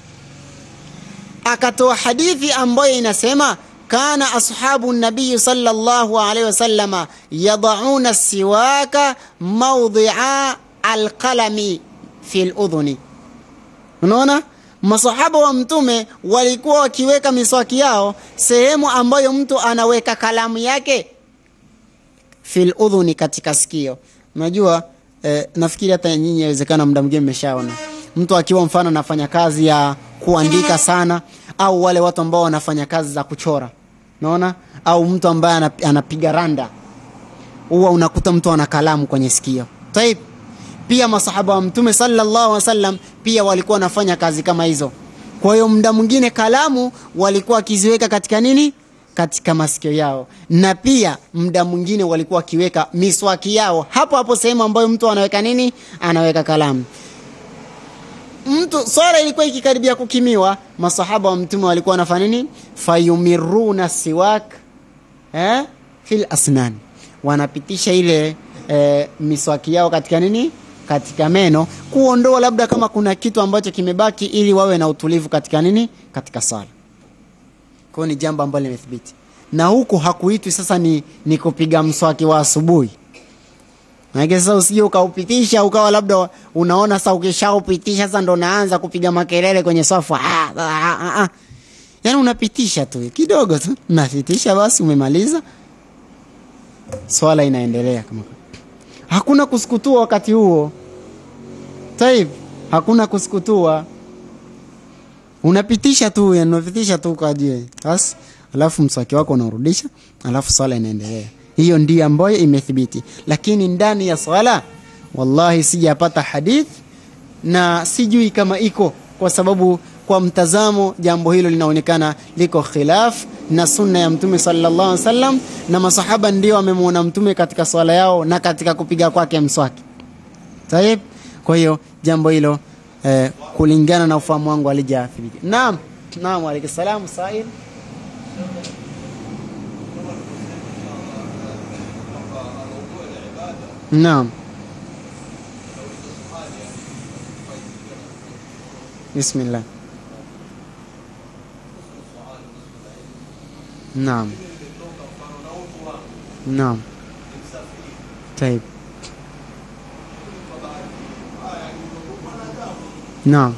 akatoa hadithi ambayo inasema kana ashabu nabiyi sallallahu alaihi wasallama yadauna siwaka mawdhi'a alqalami fi ludhuni unaona masahaba wa mtume walikuwa wakiweka miswaki yao sehemu ambayo mtu anaweka kalamu yake fi ludhuni katika sikio unajua eh, nafikiri hata nyinyi inawezekana muda mwingine mmeshaona mtu akiwa mfano anafanya kazi ya kuandika sana au wale watu ambao wanafanya kazi za kuchora naona au mtu ambaye anap- anapiga randa huwa unakuta mtu ana kalamu kwenye sikio taib pia masahaba wa mtume sallallahu alaihi wasallam pia walikuwa wanafanya kazi kama hizo kwa hiyo muda mwingine kalamu walikuwa wakiziweka katika nini katika masikio yao na pia muda mwingine walikuwa wakiweka miswaki yao hapo hapo sehemu ambayo mtu anaweka nini anaweka kalamu mtu swala ilikuwa ikikaribia kukimiwa masahaba wa mtume walikuwa wanafanya nini fayumiruna siwak eh, fil asnan wanapitisha ile eh, miswaki yao katika nini katika meno kuondoa labda kama kuna kitu ambacho kimebaki ili wawe na utulivu katika nini katika sala kwa hiyo ni jambo ambalo limethibiti na huku hakuitwi sasa ni, ni kupiga mswaki wa asubuhi Maanake sasa usije ukaupitisha ukawa labda unaona sasa ukishaupitisha sasa ndo naanza kupiga makelele kwenye sofa. Ah, ah, ah, ah. Yaani unapitisha tu kidogo tu, unapitisha basi umemaliza. Swala inaendelea kama hakuna kusukutua wakati huo. Taib, hakuna kusukutua. Unapitisha tu, yani unapitisha tu kwa ajili. Basi alafu mswaki wako unaurudisha, alafu swala inaendelea hiyo ndiyo ambayo imethibiti lakini ndani ya swala wallahi sijapata hadith na sijui kama iko kwa sababu kwa mtazamo jambo hilo linaonekana liko khilaf na sunna ya mtume sallallahu alaihi wasallam na masahaba ndio wamemwona mtume katika swala yao na katika kupiga kwake mswaki tayeb kwa hiyo jambo hilo eh, kulingana na ufahamu wangu alijathibiti naam naam alaykum salam sail نعم بسم الله نعم نعم طيب نعم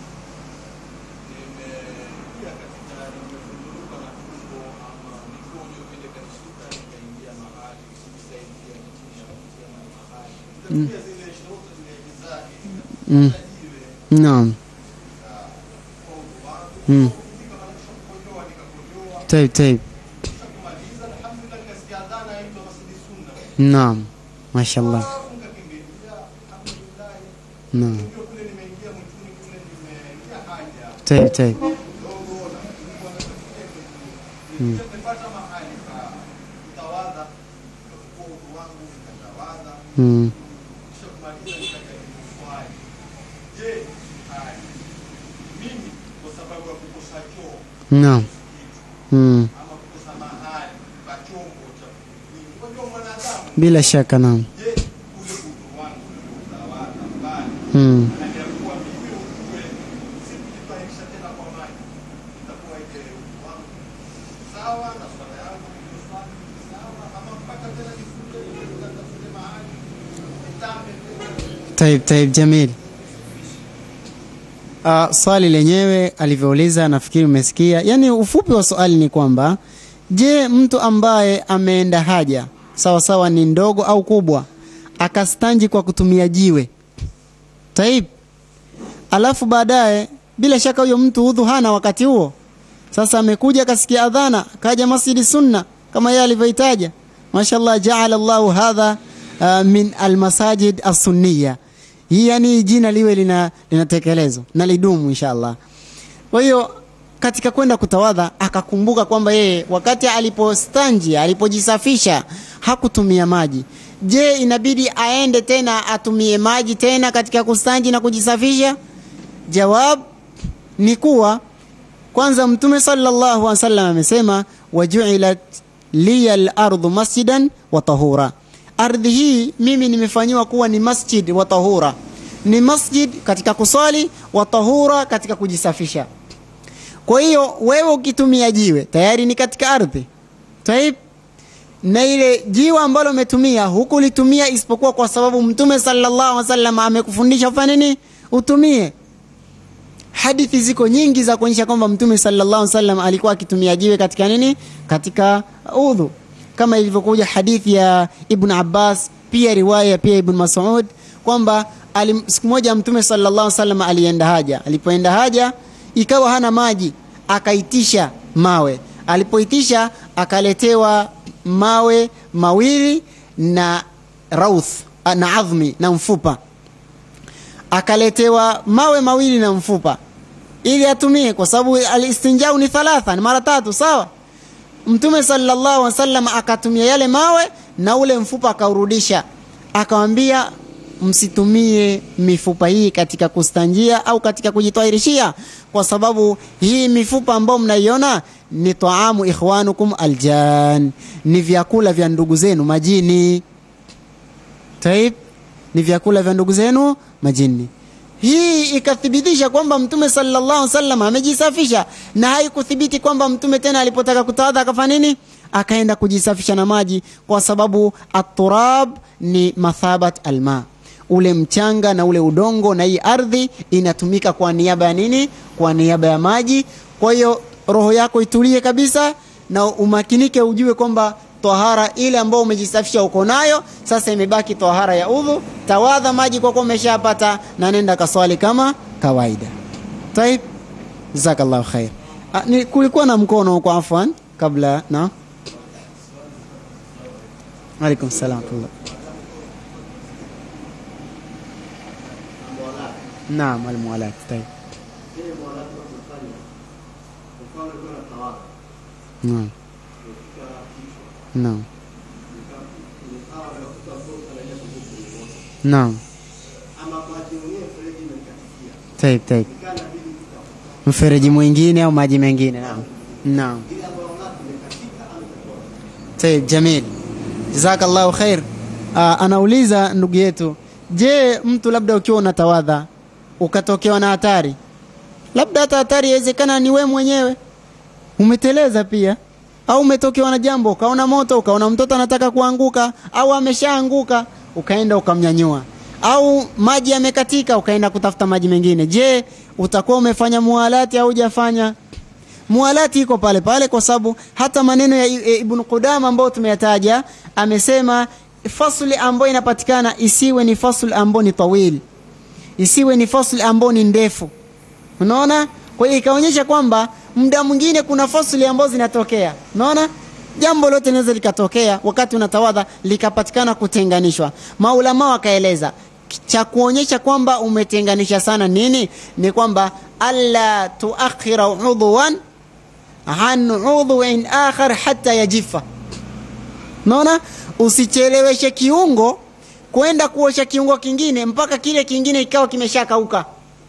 Mm. Naam. Mm. Taib taib. Naam. Mashallah. Naam. Taib taib. Mm. Mm. Naam. Mm. Bila shaka naam. Mm. Taib, taib, jamil. Uh, swali lenyewe alivyouliza nafikiri umesikia. Yaani ufupi wa swali ni kwamba je, mtu ambaye ameenda haja sawa sawa ni ndogo au kubwa akastanji kwa kutumia jiwe taib, alafu baadaye bila shaka huyo mtu udhu hana wakati huo. Sasa amekuja akasikia adhana, kaja Masjidi Sunna kama yeye alivyoitaja, mashallah, jaala Allahu hadha uh, min almasajid as-sunniya hii yani jina liwe lina linatekelezwa na lidumu inshallah kwa hiyo katika kwenda kutawadha akakumbuka kwamba yeye wakati alipostanji alipojisafisha hakutumia maji je inabidi aende tena atumie maji tena katika kustanji na kujisafisha jawab ni kuwa kwanza mtume sallallahu alaihi wasallam amesema wajuilat liya lardhu masjidan wa tahura ardhi hii mimi nimefanyiwa kuwa ni masjid wa tahura ni masjid katika kuswali wa tahura katika kujisafisha kwa hiyo wewe ukitumia jiwe tayari ni katika ardhi taib na ile jiwe ambalo umetumia hukulitumia isipokuwa kwa sababu mtume sallallahu alaihi wasallam amekufundisha ufanye nini utumie hadithi ziko nyingi za kuonyesha kwamba mtume sallallahu alaihi wasallam alikuwa akitumia jiwe katika nini katika udhu kama ilivyokuja hadithi ya ibn abbas pia riwaya pia ibn masud kwamba alim- siku moja mtume sallallahu alaihi wasallam alienda haja alipoenda haja ikawa hana maji akaitisha mawe alipoitisha akaletewa mawe mawili na rauth na adhmi na mfupa akaletewa mawe mawili na mfupa ili atumie kwa sababu alistinjau ni thalatha ni mara tatu sawa mtume sallallahu alaihi wasallam akatumia yale mawe na ule mfupa akaurudisha akawambia msitumie mifupa hii katika kustanjia au katika kujitwahirishia kwa sababu hii mifupa ambayo mnaiona ni taamu ikhwanukum aljan ni vyakula vya ndugu zenu majini taib ni vyakula vya ndugu zenu majini hii ikathibitisha kwamba mtume sallallahu alaihi wasallam amejisafisha na haikuthibiti kwamba mtume tena alipotaka kutawadha akafanya nini akaenda kujisafisha na maji kwa sababu aturab ni mathabat alma ule mchanga na ule udongo na hii ardhi inatumika kwa niaba ya nini kwa niaba ya maji kwa hiyo roho yako itulie kabisa na umakinike ujue kwamba tahara ile ambayo umejisafisha uko nayo sasa imebaki tahara ya udhu tawadha maji kwa kuwa umeshapata na nenda kaswali kama kawaida taib jazakallahu khair Ah, ni kulikuwa na mkono huko afwan kabla na alaikum salam wa rahmatullah. naam almualat taib naam naam naam taib taib mfereji mwingine au maji mengine naam naam taib jamil jazakallahu khair uh, anauliza ndugu yetu je mtu labda ukiwa unatawadha ukatokewa na hatari labda hata hatari yawezekana ni we mwenyewe umeteleza pia au umetokewa na jambo ukaona moto ukaona mtoto anataka kuanguka au ameshaanguka ukaenda ukamnyanyua au maji yamekatika ukaenda kutafuta maji mengine je utakuwa umefanya mualati au hujafanya mualati iko pale pale kwa sababu hata maneno ya I- ibn qudama ambayo tumeyataja amesema fasli ambayo inapatikana isiwe ni fasli ambayo ni tawil isiwe ni fasli ambayo ni ndefu unaona kwa hiyo ikaonyesha kwamba muda mwingine kuna fasli ambazo zinatokea unaona jambo lote linaweza likatokea wakati unatawadha likapatikana kutenganishwa maulama wakaeleza cha kuonyesha kwamba umetenganisha sana nini ni kwamba alla tuakhira udhuwan an udhuin akhar hata yajifa unaona usicheleweshe kiungo kwenda kuosha kiungo kingine mpaka kile kingine ikawa kimeshakauka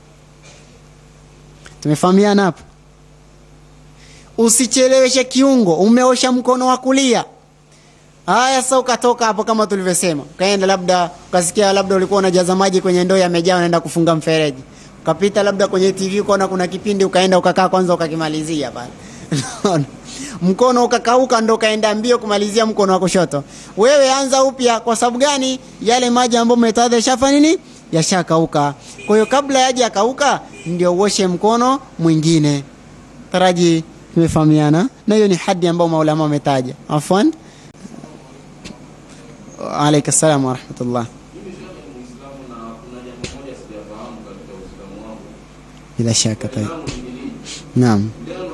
tumefahamiana hapo usicheleweshe kiungo umeosha mkono wa kulia haya sasa ukatoka hapo kama tulivyosema ukaenda labda ukasikia labda ulikuwa unajaza maji kwenye ndoo yamejaa unaenda kufunga mfereji ukapita labda kwenye tv ukaona kuna kipindi ukaenda ukakaa kwanza ukakimalizia pale Unaona? mkono ukakauka ndo ukaenda mbio kumalizia mkono wa kushoto wewe anza upya kwa sababu gani yale maji ambayo umetadha yashafa nini yashakauka kwa hiyo kabla yaje yakauka ndio uoshe mkono mwingine taraji tumefahamiana na hiyo ni hadi ambayo maulama wametaja afwan alaika salam warahmatullah bila shaka taib naam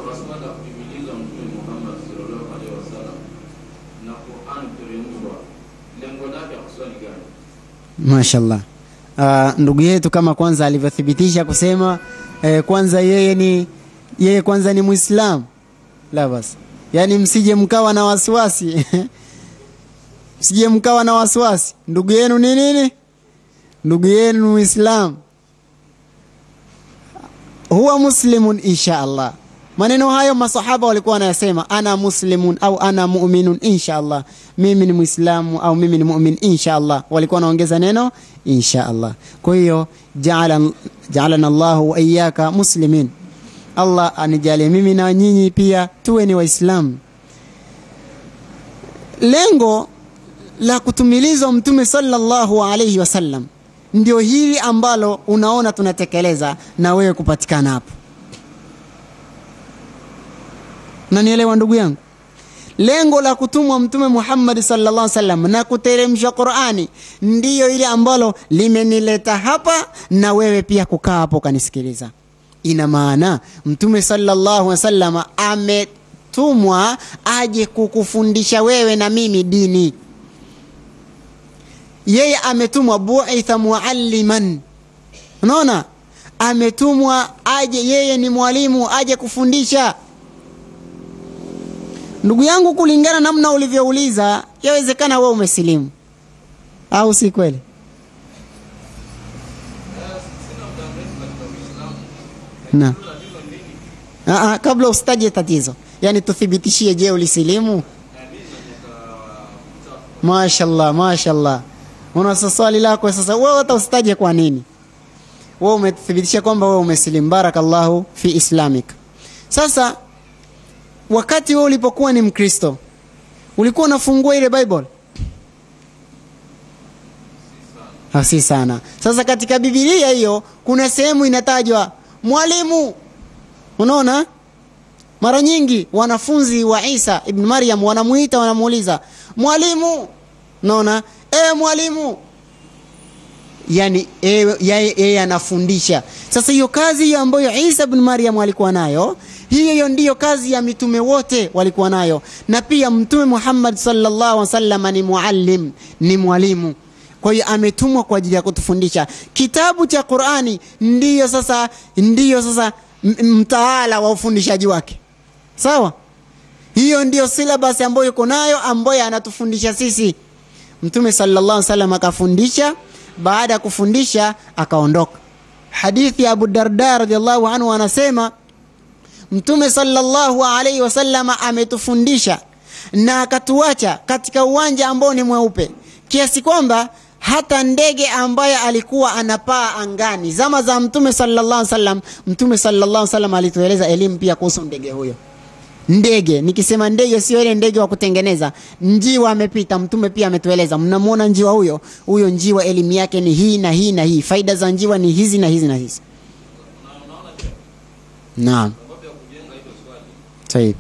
mashallah uh, ndugu yetu kama kwanza alivyothibitisha kusema eh, kwanza yeye ni yeye kwanza ni mwislamu la basi yaani msije mkawa na wasiwasi msije mkawa na wasiwasi ndugu yenu ni nini ndugu yenu ni mwislamu huwa muslimun insha allah maneno hayo masahaba walikuwa wanayasema ana muslimun au ana muminun insha allah mimi ni mwislamu au mimi ni mumin insha allah walikuwa wanaongeza neno insha allah kwa hiyo jaalana jaalana llahu waiyaka muslimin allah anijalie mimi na nyinyi pia tuwe ni waislamu lengo la kutumilizwa mtume sallallahu alaihi wasallam ndio hili ambalo unaona tunatekeleza na wewe kupatikana hapo nanielewa ndugu yangu lengo la kutumwa mtume muhammadi sallallahu alaihi wasallam na kuteremsha qurani ndiyo ile ambalo limenileta hapa na wewe pia kukaa hapo ukanisikiliza ina maana mtume sallallahu alaihi wasallam ametumwa aje kukufundisha wewe na mimi dini yeye ametumwa buitha mualliman unaona ametumwa aje yeye ni mwalimu aje kufundisha ndugu yangu kulingana namna ulivyouliza yawezekana wewe umesilimu au si kweli na Aa, kabla usitaje tatizo yaani tuthibitishie je ulisilimu mashallah mashallah unasa swali lako sasa wewe hata usitaje kwa nini wewe umethibitisha kwamba wewe umesilimu barakallahu fi islamik sasa wakati wewe ulipokuwa ni mkristo ulikuwa unafungua ile bible Ah, si sana sasa katika bibilia hiyo kuna sehemu inatajwa mwalimu unaona mara nyingi wanafunzi wa isa ibn maryam wanamuita wanamuuliza mwalimu unaona e mwalimu yani yeye e, anafundisha sasa hiyo kazi hiyo ambayo isa ibn maryam alikuwa nayo hiyo hiyo ndiyo kazi ya mitume wote walikuwa nayo na pia mtume muhammad sallallahu alaihi wasallam ni muallim ni mwalimu kwa hiyo ametumwa kwa ajili ya kutufundisha kitabu cha qurani ndiyo sasa ndiyo sasa mtaala wa ufundishaji wake sawa hiyo ndiyo silabasi ambayo yuko nayo ambayo anatufundisha sisi mtume sallallahu alaihi wasallam akafundisha baada ya kufundisha akaondoka hadithi ya abu darda radiallahu anhu anasema mtume sallallahu alaihi wasallam ametufundisha na akatuacha katika uwanja ambao ni mweupe kiasi kwamba hata ndege ambaye alikuwa anapaa angani zama za mtume sallallahu alaihi wasallam mtume sallallahu alaihi wasallam alitueleza elimu pia kuhusu ndege huyo ndege nikisema ndege sio ile ndege wa kutengeneza njiwa amepita mtume pia ametueleza mnamwona njiwa huyo huyo njiwa elimu yake ni hii na hii na hii faida za njiwa ni hizi na hizi na hizi naam sahihi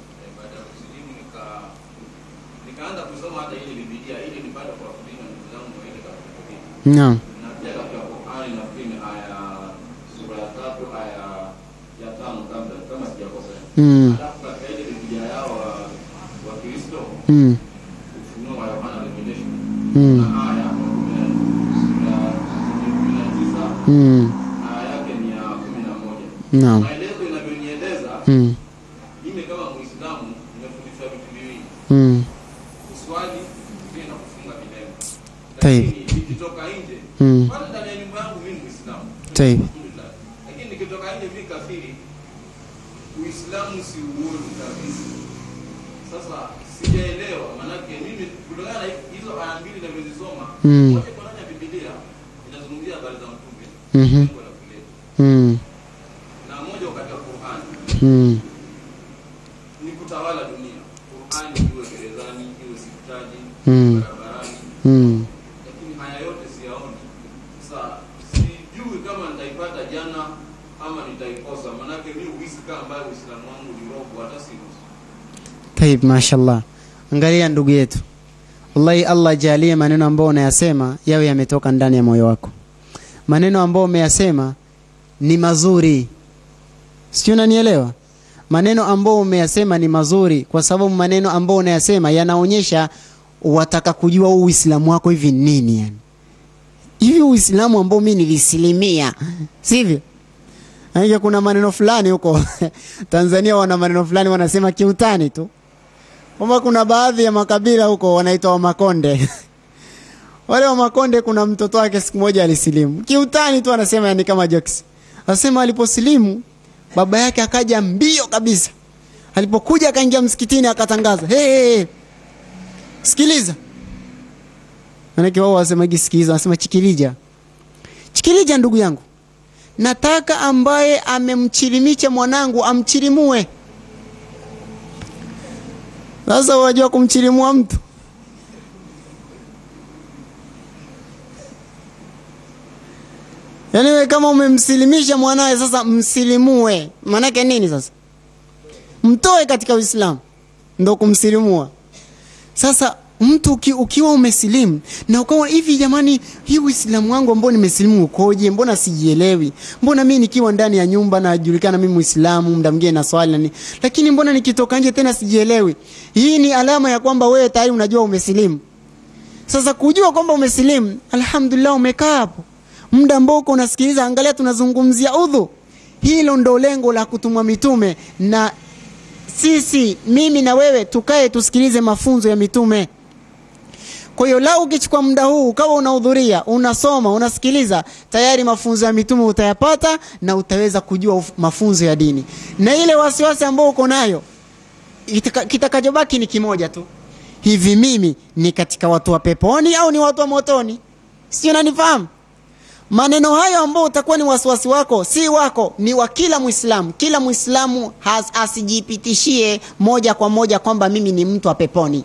naam Mm. Mm. Mm. Mm. Naam. maelezo inavyonieleza Mm. mimi kama muislamu nimefundishwa vitu viwili Mm. kuswali pia na kufunga milele Taib. lakini nikitoka nje Mm. kwanza ndani ya nyumba yangu mimi ni muislamu Taib. Alhamdulillah. lakini nikitoka nje mimi kafiri uislamu si uoni kabisa sasa sijaelewa manake mimi kutokana na hizo aya mbili navyozisoma Mm. moja kwa ndani ya bibilia inazungumzia habari za mtume Mhm. lengo la kuleta Mm. na moja katika qurani Mm. ni kutawala dunia qurani iwe gerezani iwe hospitali Mm. barabarani Mm. lakini haya yote siyaoni sasa sijui kama nitaipata jana ama nitaikosa manake mi uhisi kama ambayo uislamu wangu ni robo hata sinusu Taib, mashallah. Angalia ndugu yetu, wallahi Allah jalie maneno ambayo unayasema yawe yametoka ndani ya moyo wako. Maneno ambayo umeyasema ni mazuri, sijui unanielewa. Maneno ambayo umeyasema ni mazuri, kwa sababu maneno ambayo unayasema yanaonyesha wataka kujua huu Uislamu wako hivi ni nini, yani hivi Uislamu ambao mimi nilisilimia, sivyo? Maanake kuna maneno fulani huko Tanzania wana maneno fulani wanasema kiutani tu, kwamba kuna baadhi ya makabila huko wanaitwa Wamakonde wale Wamakonde, kuna mtoto wake siku moja alisilimu kiutani tu, anasema yani kama jokes, anasema aliposilimu baba yake akaja mbio kabisa, alipokuja akaingia msikitini akatangaza, hey, hey, hey. Sikiliza, manake wao wasemagi sikiliza, wanasema chikilija, chikilija, ndugu yangu nataka ambaye amemchilimisha mwanangu amchilimue. Sasa wajua kumchilimua mtu yaani, we kama umemsilimisha mwanawe, sasa msilimue. Maanake nini? Sasa mtoe katika Uislamu ndo kumsilimua. Sasa mtu uki, ukiwa umesilimu na ukawa hivi, jamani, hii Uislamu wangu ambao nimesilimu ukoje? Mbona sijielewi? Mbona mimi nikiwa ndani ya nyumba najulikana mimi Muislamu, muda mwingine na swali nani, lakini mbona nikitoka nje tena sijielewi? Hii ni alama ya kwamba wewe tayari unajua umesilimu. Sasa kujua kwamba umesilimu, alhamdulillah, umekaa hapo muda ambao uko unasikiliza, angalia, tunazungumzia udhu. Hilo ndo lengo la kutumwa mitume na sisi mimi na wewe tukae tusikilize mafunzo ya mitume. Kwa hiyo lau ukichukua muda huu ukawa unahudhuria, unasoma, unasikiliza, tayari mafunzo ya mitume utayapata na utaweza kujua mafunzo ya dini, na ile wasiwasi ambao uko nayo kitakachobaki ni kimoja tu, hivi mimi ni katika watu wa peponi au ni watu wa motoni? Sio, unanifahamu? Maneno hayo ambao utakuwa ni wasiwasi wako, si wako, ni wa kila Mwislamu. Kila Mwislamu asijipitishie moja kwa moja kwamba mimi ni mtu wa peponi.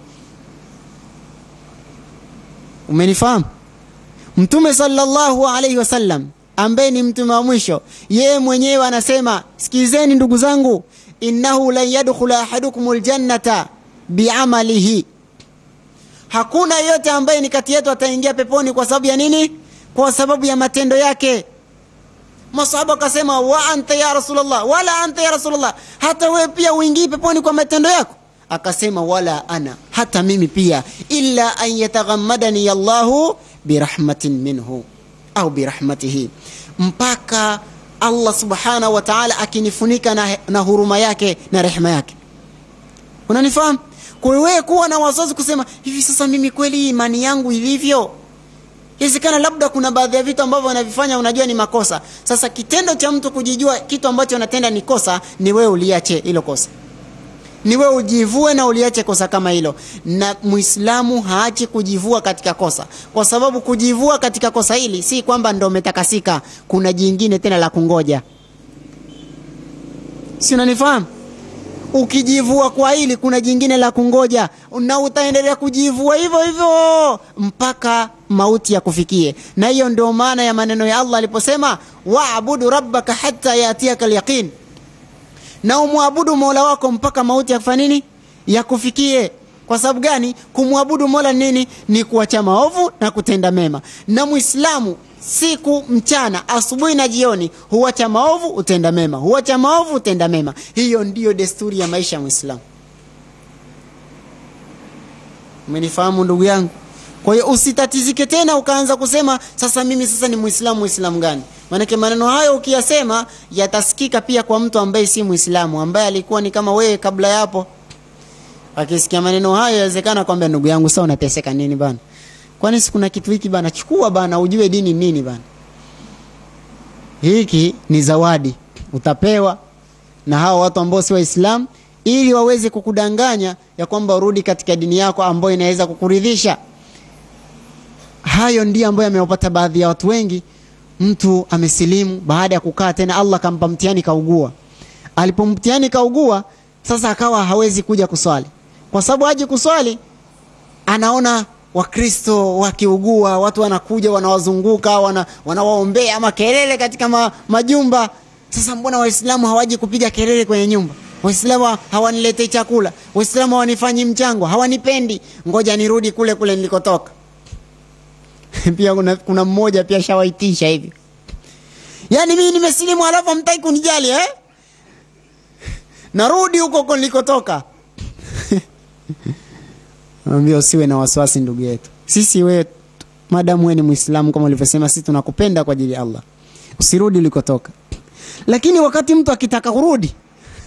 Umenifahamu? Mtume sallallahu alaihi wasallam ambaye ni mtume wa mwisho, yeye mwenyewe anasema, sikilizeni ndugu zangu, innahu lan yadkhula ahadukum ljannata biamalihi, hakuna yeyote ambaye ni kati yetu ataingia peponi kwa sababu ya nini? Kwa sababu ya matendo yake. Masahaba wakasema, wa anta ya Rasulullah, wala anta ya Rasulullah, hata wewe pia uingii peponi kwa matendo yako? Akasema, wala ana, hata mimi pia, illa an yataghammadani Allahu birahmatin minhu au birahmatihi, mpaka Allah subhanahu wa ta'ala akinifunika na, na huruma yake na rehema yake. Unanifahamu? Kwa hiyo wewe kuwa na wasiwasi kusema hivi, sasa mimi kweli imani yangu ilivyo Inawezekana labda kuna baadhi ya vitu ambavyo unavifanya unajua ni makosa. Sasa kitendo cha mtu kujijua kitu ambacho unatenda ni kosa, ni wewe uliache hilo kosa, ni wewe ujivue na uliache kosa kama hilo. Na Muislamu haachi kujivua katika kosa, kwa sababu kujivua katika kosa hili si kwamba ndo umetakasika, kuna jingine tena la kungoja. Si unanifahamu? Ukijivua kwa hili kuna jingine la kungoja, na utaendelea kujivua hivyo hivyo mpaka mauti ya kufikie. Na hiyo ndio maana ya maneno ya Allah aliposema, waabudu rabbaka hatta yatiaka alyaqin, na umwabudu mola wako mpaka mauti ya kufanya nini, ya kufikie. Kwa sababu gani? Kumwabudu mola nini? Ni kuacha maovu na kutenda mema. Na Muislamu siku mchana, asubuhi na jioni, huacha maovu utenda mema, huacha maovu utenda mema. Hiyo ndiyo desturi ya maisha ya Muislamu. Umenifahamu ndugu yangu? Kwa hiyo usitatizike tena ukaanza kusema sasa mimi sasa ni Muislamu. Muislamu gani? Maanake maneno hayo ukiyasema yatasikika pia kwa mtu ambaye si Muislamu, ambaye alikuwa ni kama wewe kabla yapo. Akisikia maneno hayo, yawezekana kwamba ndugu yangu, sasa unateseka nini bana? Kwani si kuna kitu hiki bana? Chukua bana, ujue dini nini bana. Hiki ni zawadi utapewa na hao watu ambao si Waislamu, ili waweze kukudanganya ya kwamba urudi katika dini yako ambayo inaweza kukuridhisha. Hayo ndiyo ambayo amewapata baadhi ya watu wengi. Mtu amesilimu baada ya kukaa tena, Allah kampa mtihani, kaugua. Alipomtihani kaugua, sasa akawa hawezi kuja kuswali, kwa sababu haji kuswali, anaona Wakristo wakiugua, watu wanakuja wanawazunguka, wana, wanawaombea makelele katika ma, majumba. Sasa mbona Waislamu hawaji kupiga kelele kwenye nyumba? Waislamu hawaniletei chakula, Waislamu hawanifanyi mchango, hawanipendi, ngoja nirudi kule kule nilikotoka. pia kuna, kuna mmoja pia shawaitisha hivi, yaani mimi nimesilimu halafu hamtaki kunijali eh? narudi huko huko nilikotoka. Naambia usiwe na wasiwasi ndugu yetu, sisi wewe, madamu wewe ni Muislamu kama ulivyosema, sisi tunakupenda kwa ajili ya Allah. Usirudi ulikotoka, lakini wakati mtu akitaka kurudi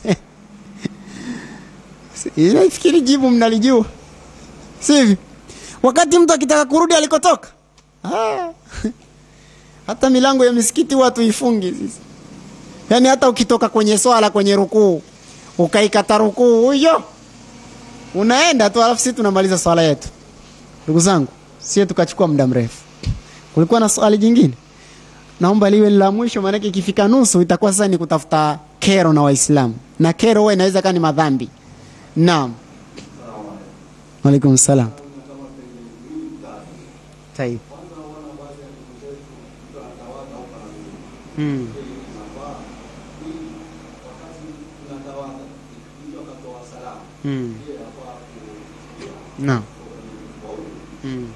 nafikiri jibu mnalijua sivi wakati mtu akitaka kurudi alikotoka ah. hata milango ya misikiti watu ifungi sisi yaani hata ukitoka kwenye swala kwenye rukuu ukaikata rukuu huyo unaenda tu alafu sisi tunamaliza swala yetu ndugu zangu sie tukachukua muda mrefu kulikuwa na swali jingine naomba liwe la mwisho maanake ikifika nusu itakuwa sasa ni kutafuta kero na waislamu na kero huwa inaweza kaa ni madhambi naam alaikum salam Taib. Mm. Mm. Naam. Mm.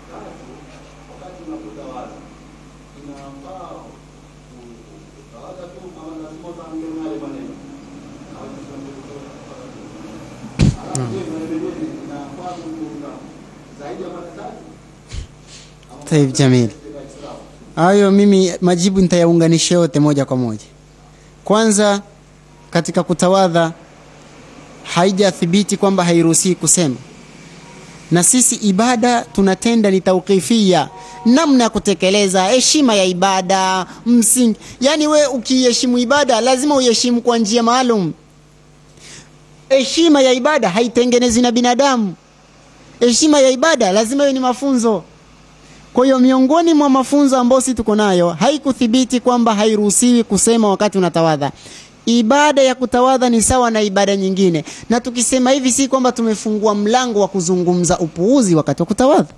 Taib Jamil. Hayo mimi majibu nitayaunganisha yote moja kwa moja. Kwanza katika kutawadha haijathibiti kwamba hairuhusiwi kusema, na sisi ibada tunatenda ni tauqifia, namna ya kutekeleza heshima ya ibada msingi. Yani we ukiheshimu ibada lazima uiheshimu kwa njia maalum. Heshima ya ibada haitengenezwi na binadamu. Heshima ya ibada lazima iwe ni mafunzo. Kwa hiyo miongoni mwa mafunzo ambayo sisi tuko nayo haikuthibiti kwamba hairuhusiwi kusema wakati unatawadha. Ibada ya kutawadha ni sawa na ibada nyingine, na tukisema hivi si kwamba tumefungua mlango wa kuzungumza upuuzi wakati wa kutawadha.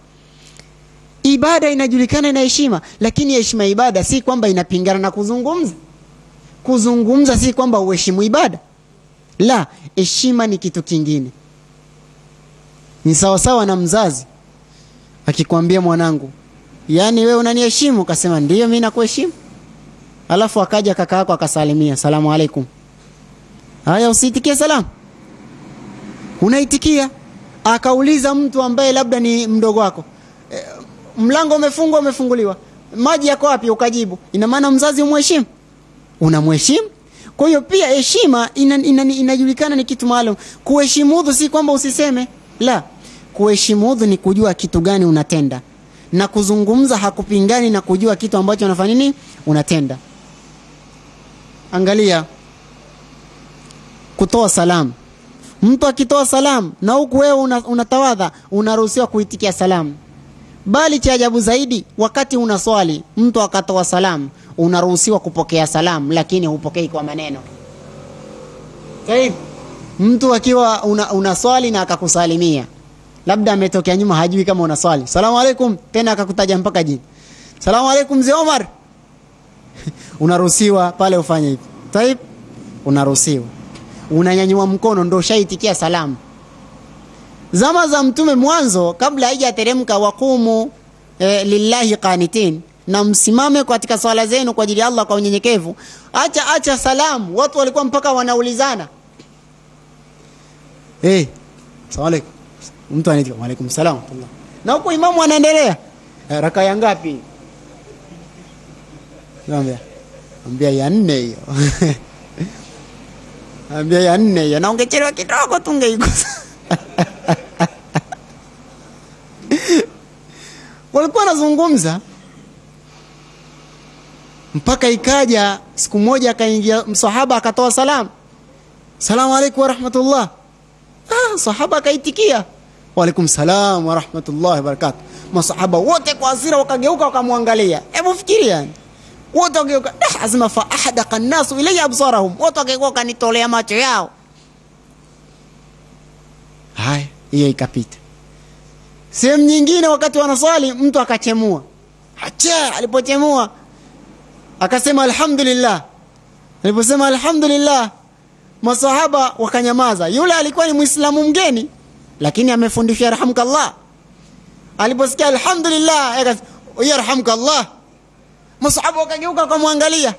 Ibada inajulikana ina heshima, lakini heshima ya ibada si kwamba inapingana na kuzungumza. Kuzungumza si kwamba uheshimu ibada, la, heshima ni kitu kingine. Ni sawasawa na mzazi akikwambia mwanangu, yaani wewe unaniheshimu? Kasema ndiyo, mimi nakuheshimu. Alafu akaja kaka yako akasalimia, salamu alaikum. Haya, usiitikie salamu, unaitikia. Akauliza mtu ambaye labda ni mdogo wako, e, mlango umefungwa, umefunguliwa, maji yako wapi? Ukajibu. Ina maana mzazi umheshimu, unamheshimu. Kwa hiyo pia heshima ina, ina, inajulikana ni kitu maalum. Kuheshimu udhu si kwamba usiseme, la kuheshimu udhu ni kujua kitu gani unatenda, na kuzungumza hakupingani na kujua kitu ambacho unafanya nini, unatenda. Angalia kutoa salamu. Mtu akitoa salamu na huku wewe una, unatawadha unaruhusiwa kuitikia salamu, bali cha ajabu zaidi, wakati una swali mtu akatoa salamu unaruhusiwa kupokea salamu, lakini hupokei kwa maneno. Sahihi? Mtu akiwa una, una swali na akakusalimia labda ametokea nyuma, hajui kama una swali, salamu alaikum, tena akakutaja mpaka jina, salamu alaikum mzee Omar unaruhusiwa pale ufanye hivi. Taib, unaruhusiwa, unanyanyua mkono, ndo ushaitikia salamu. Zama za Mtume mwanzo, kabla haijateremka waqumu eh, lillahi qanitin, na msimame katika swala zenu kwa ajili ya Allah kwa unyenyekevu. Acha acha salamu, watu walikuwa mpaka wanaulizana hey, salamu alaikum mtu anaita waalaikum salam na huko imamu anaendelea e, raka ya ngapi ambia ambia ya nne hiyo ambia ya nne hiyo na ungechelewa kidogo tungeikosa walikuwa wanazungumza mpaka ikaja siku moja akaingia msahaba akatoa salamu salamu alaikum warahmatullah ah, sahaba akaitikia waalaikum salam warahmatullahi wabarakatu. Masahaba wote kwa hasira wakageuka wakamwangalia. Hebu fikiria yani, wote wageuka, asema fa ahdaqa nnasu ilayya absarahum, wote wageuka wakanitolea macho yao. Haya, hiyo ikapita. Sehemu nyingine, wakati wanaswali, mtu akachemua, acha, alipochemua akasema alhamdulillah. Aliposema alhamdulillah, masahaba wakanyamaza. Yule alikuwa ni Muislamu mgeni lakini amefundishwa yarhamkallah. Aliposikia alhamdulillah, yarhamkallah, masahaba wakageuka wakamwangalia,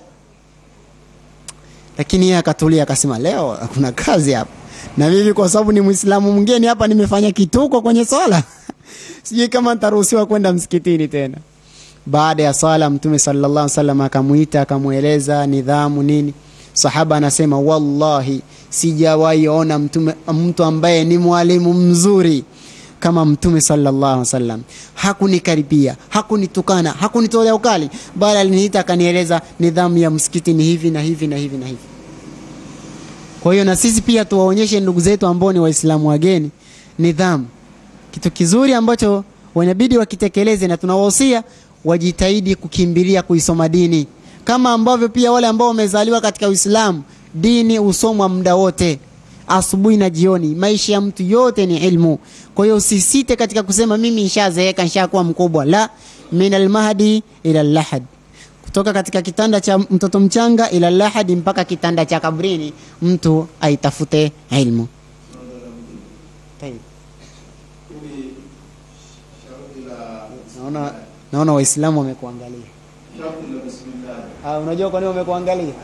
lakini yeye akatulia, akasema leo kuna kazi hapa, na mimi kwa sababu ni Muislamu mgeni hapa nimefanya kituko kwenye swala sijui kama nitaruhusiwa kwenda msikitini tena. baada ya sala mtume sallallahu alaihi wasallam akamuita akamweleza nidhamu nini sahaba anasema wallahi sijawahi ona mtume mtu ambaye ni mwalimu mzuri kama mtume sallallahu alaihi wasallam hakunikaribia hakunitukana hakunitolea ukali bali aliniita akanieleza nidhamu ya msikiti ni hivi na hivi na hivi na hivi kwa hiyo na sisi pia tuwaonyeshe ndugu zetu ambao ni waislamu wageni nidhamu kitu kizuri ambacho wanabidi wakitekeleze na tunawahusia wajitahidi kukimbilia kuisoma dini kama ambavyo pia wale ambao wamezaliwa katika uislamu dini husomwa muda wote asubuhi na jioni maisha ya mtu yote ni ilmu kwa hiyo usisite katika kusema mimi nishazeeka nishakuwa mkubwa la min almahdi ila lahad kutoka katika kitanda cha mtoto mchanga ila lahadi mpaka kitanda cha kabrini mtu aitafute ilmu Tayyib. Hili shauri la naona naona waislamu wamekuangalia shauri la bismillah. ah, unajua kwa nini wamekuangalia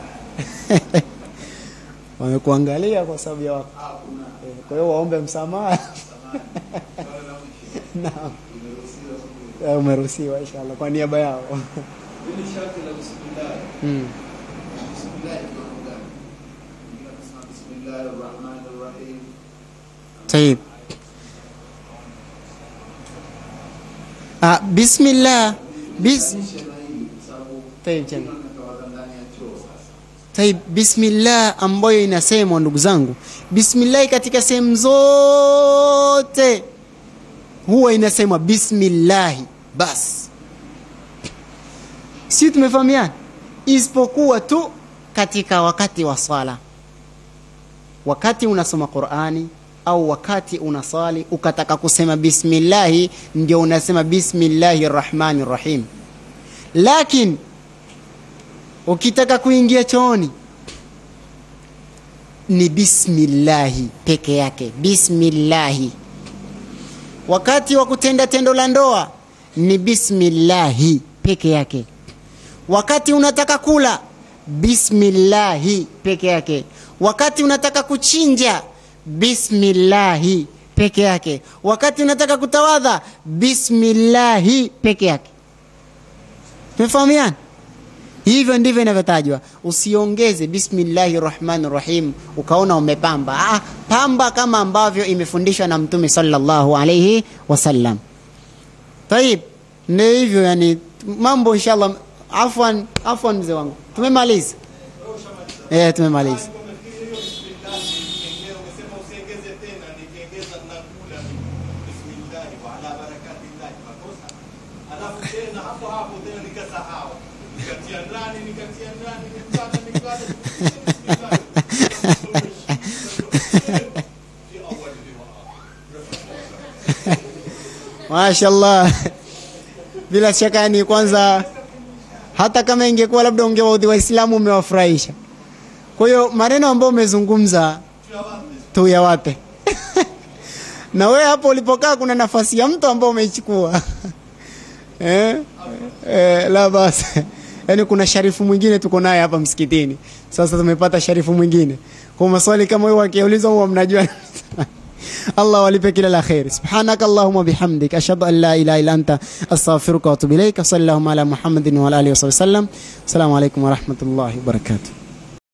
wamekuangalia kwa sababu ya wako Ah, kuna Eh, kwa hiyo waombe msamaha samani. Swala la mwisho. naam Imeruhusiwa siku Eh, umeruhusiwa inshallah kwa niaba yao Hili sharti la bismillah. mm. Bismillah ni mambo gani? Wengine wanasema bismillahir rahmanir rahim. Tayyib. Ah, bismillah bis Nishe na hili kwa sababu Tayyib, chana. wengine wanatawadha ndani ya choo sasa. Taib, bismillah ambayo inasemwa ndugu zangu, bismillah katika sehemu zote huwa inasemwa bismillahi basi, si tumefahamiana? Isipokuwa tu katika wakati wa swala, wakati unasoma Qurani au wakati unasali ukataka kusema bismillahi, ndio unasema bismillahi rahmani rahim, lakini ukitaka kuingia chooni ni bismillahi peke yake bismillahi wakati wa kutenda tendo la ndoa ni bismillahi peke yake wakati unataka kula bismillahi peke yake wakati unataka kuchinja bismillahi peke yake wakati unataka kutawadha bismillahi peke yake tumefahamiana hivyo ndivyo inavyotajwa usiongeze bismillahi rahmani rahim ukaona umepamba ah, pamba kama ambavyo imefundishwa na mtume sallallahu alaihi wasallam taib ndio hivyo yani mambo inshallah afwan afwan mzee wangu tumemaliza eh tumemaliza umesema usiengeze tena nikiengeza nakula bismillahi wa ala barakatillahi makosa alafu tena hapo hapo tena nikasahau nikatia ndani nikatia ndani nikala nikala mashallah bila shaka ni kwanza hata kama ingekuwa labda ungewaudhi waislamu umewafurahisha kwa hiyo maneno ambayo umezungumza tuyawape na wewe hapo ulipokaa kuna nafasi ya mtu ambao umeichukua eh? Eh, la basi yaani kuna sharifu mwingine tuko naye hapa msikitini sasa tumepata sharifu mwingine kwa maswali kama hiyo wakiulizwa huwa mnajua الله ولبك إلى الخير سبحانك اللهم وبحمدك أشهد أن لا إله إلا أنت أستغفرك وأتوب إليك صلى اللهم على محمد وعلى آله وصحبه وسلم السلام عليكم ورحمة الله وبركاته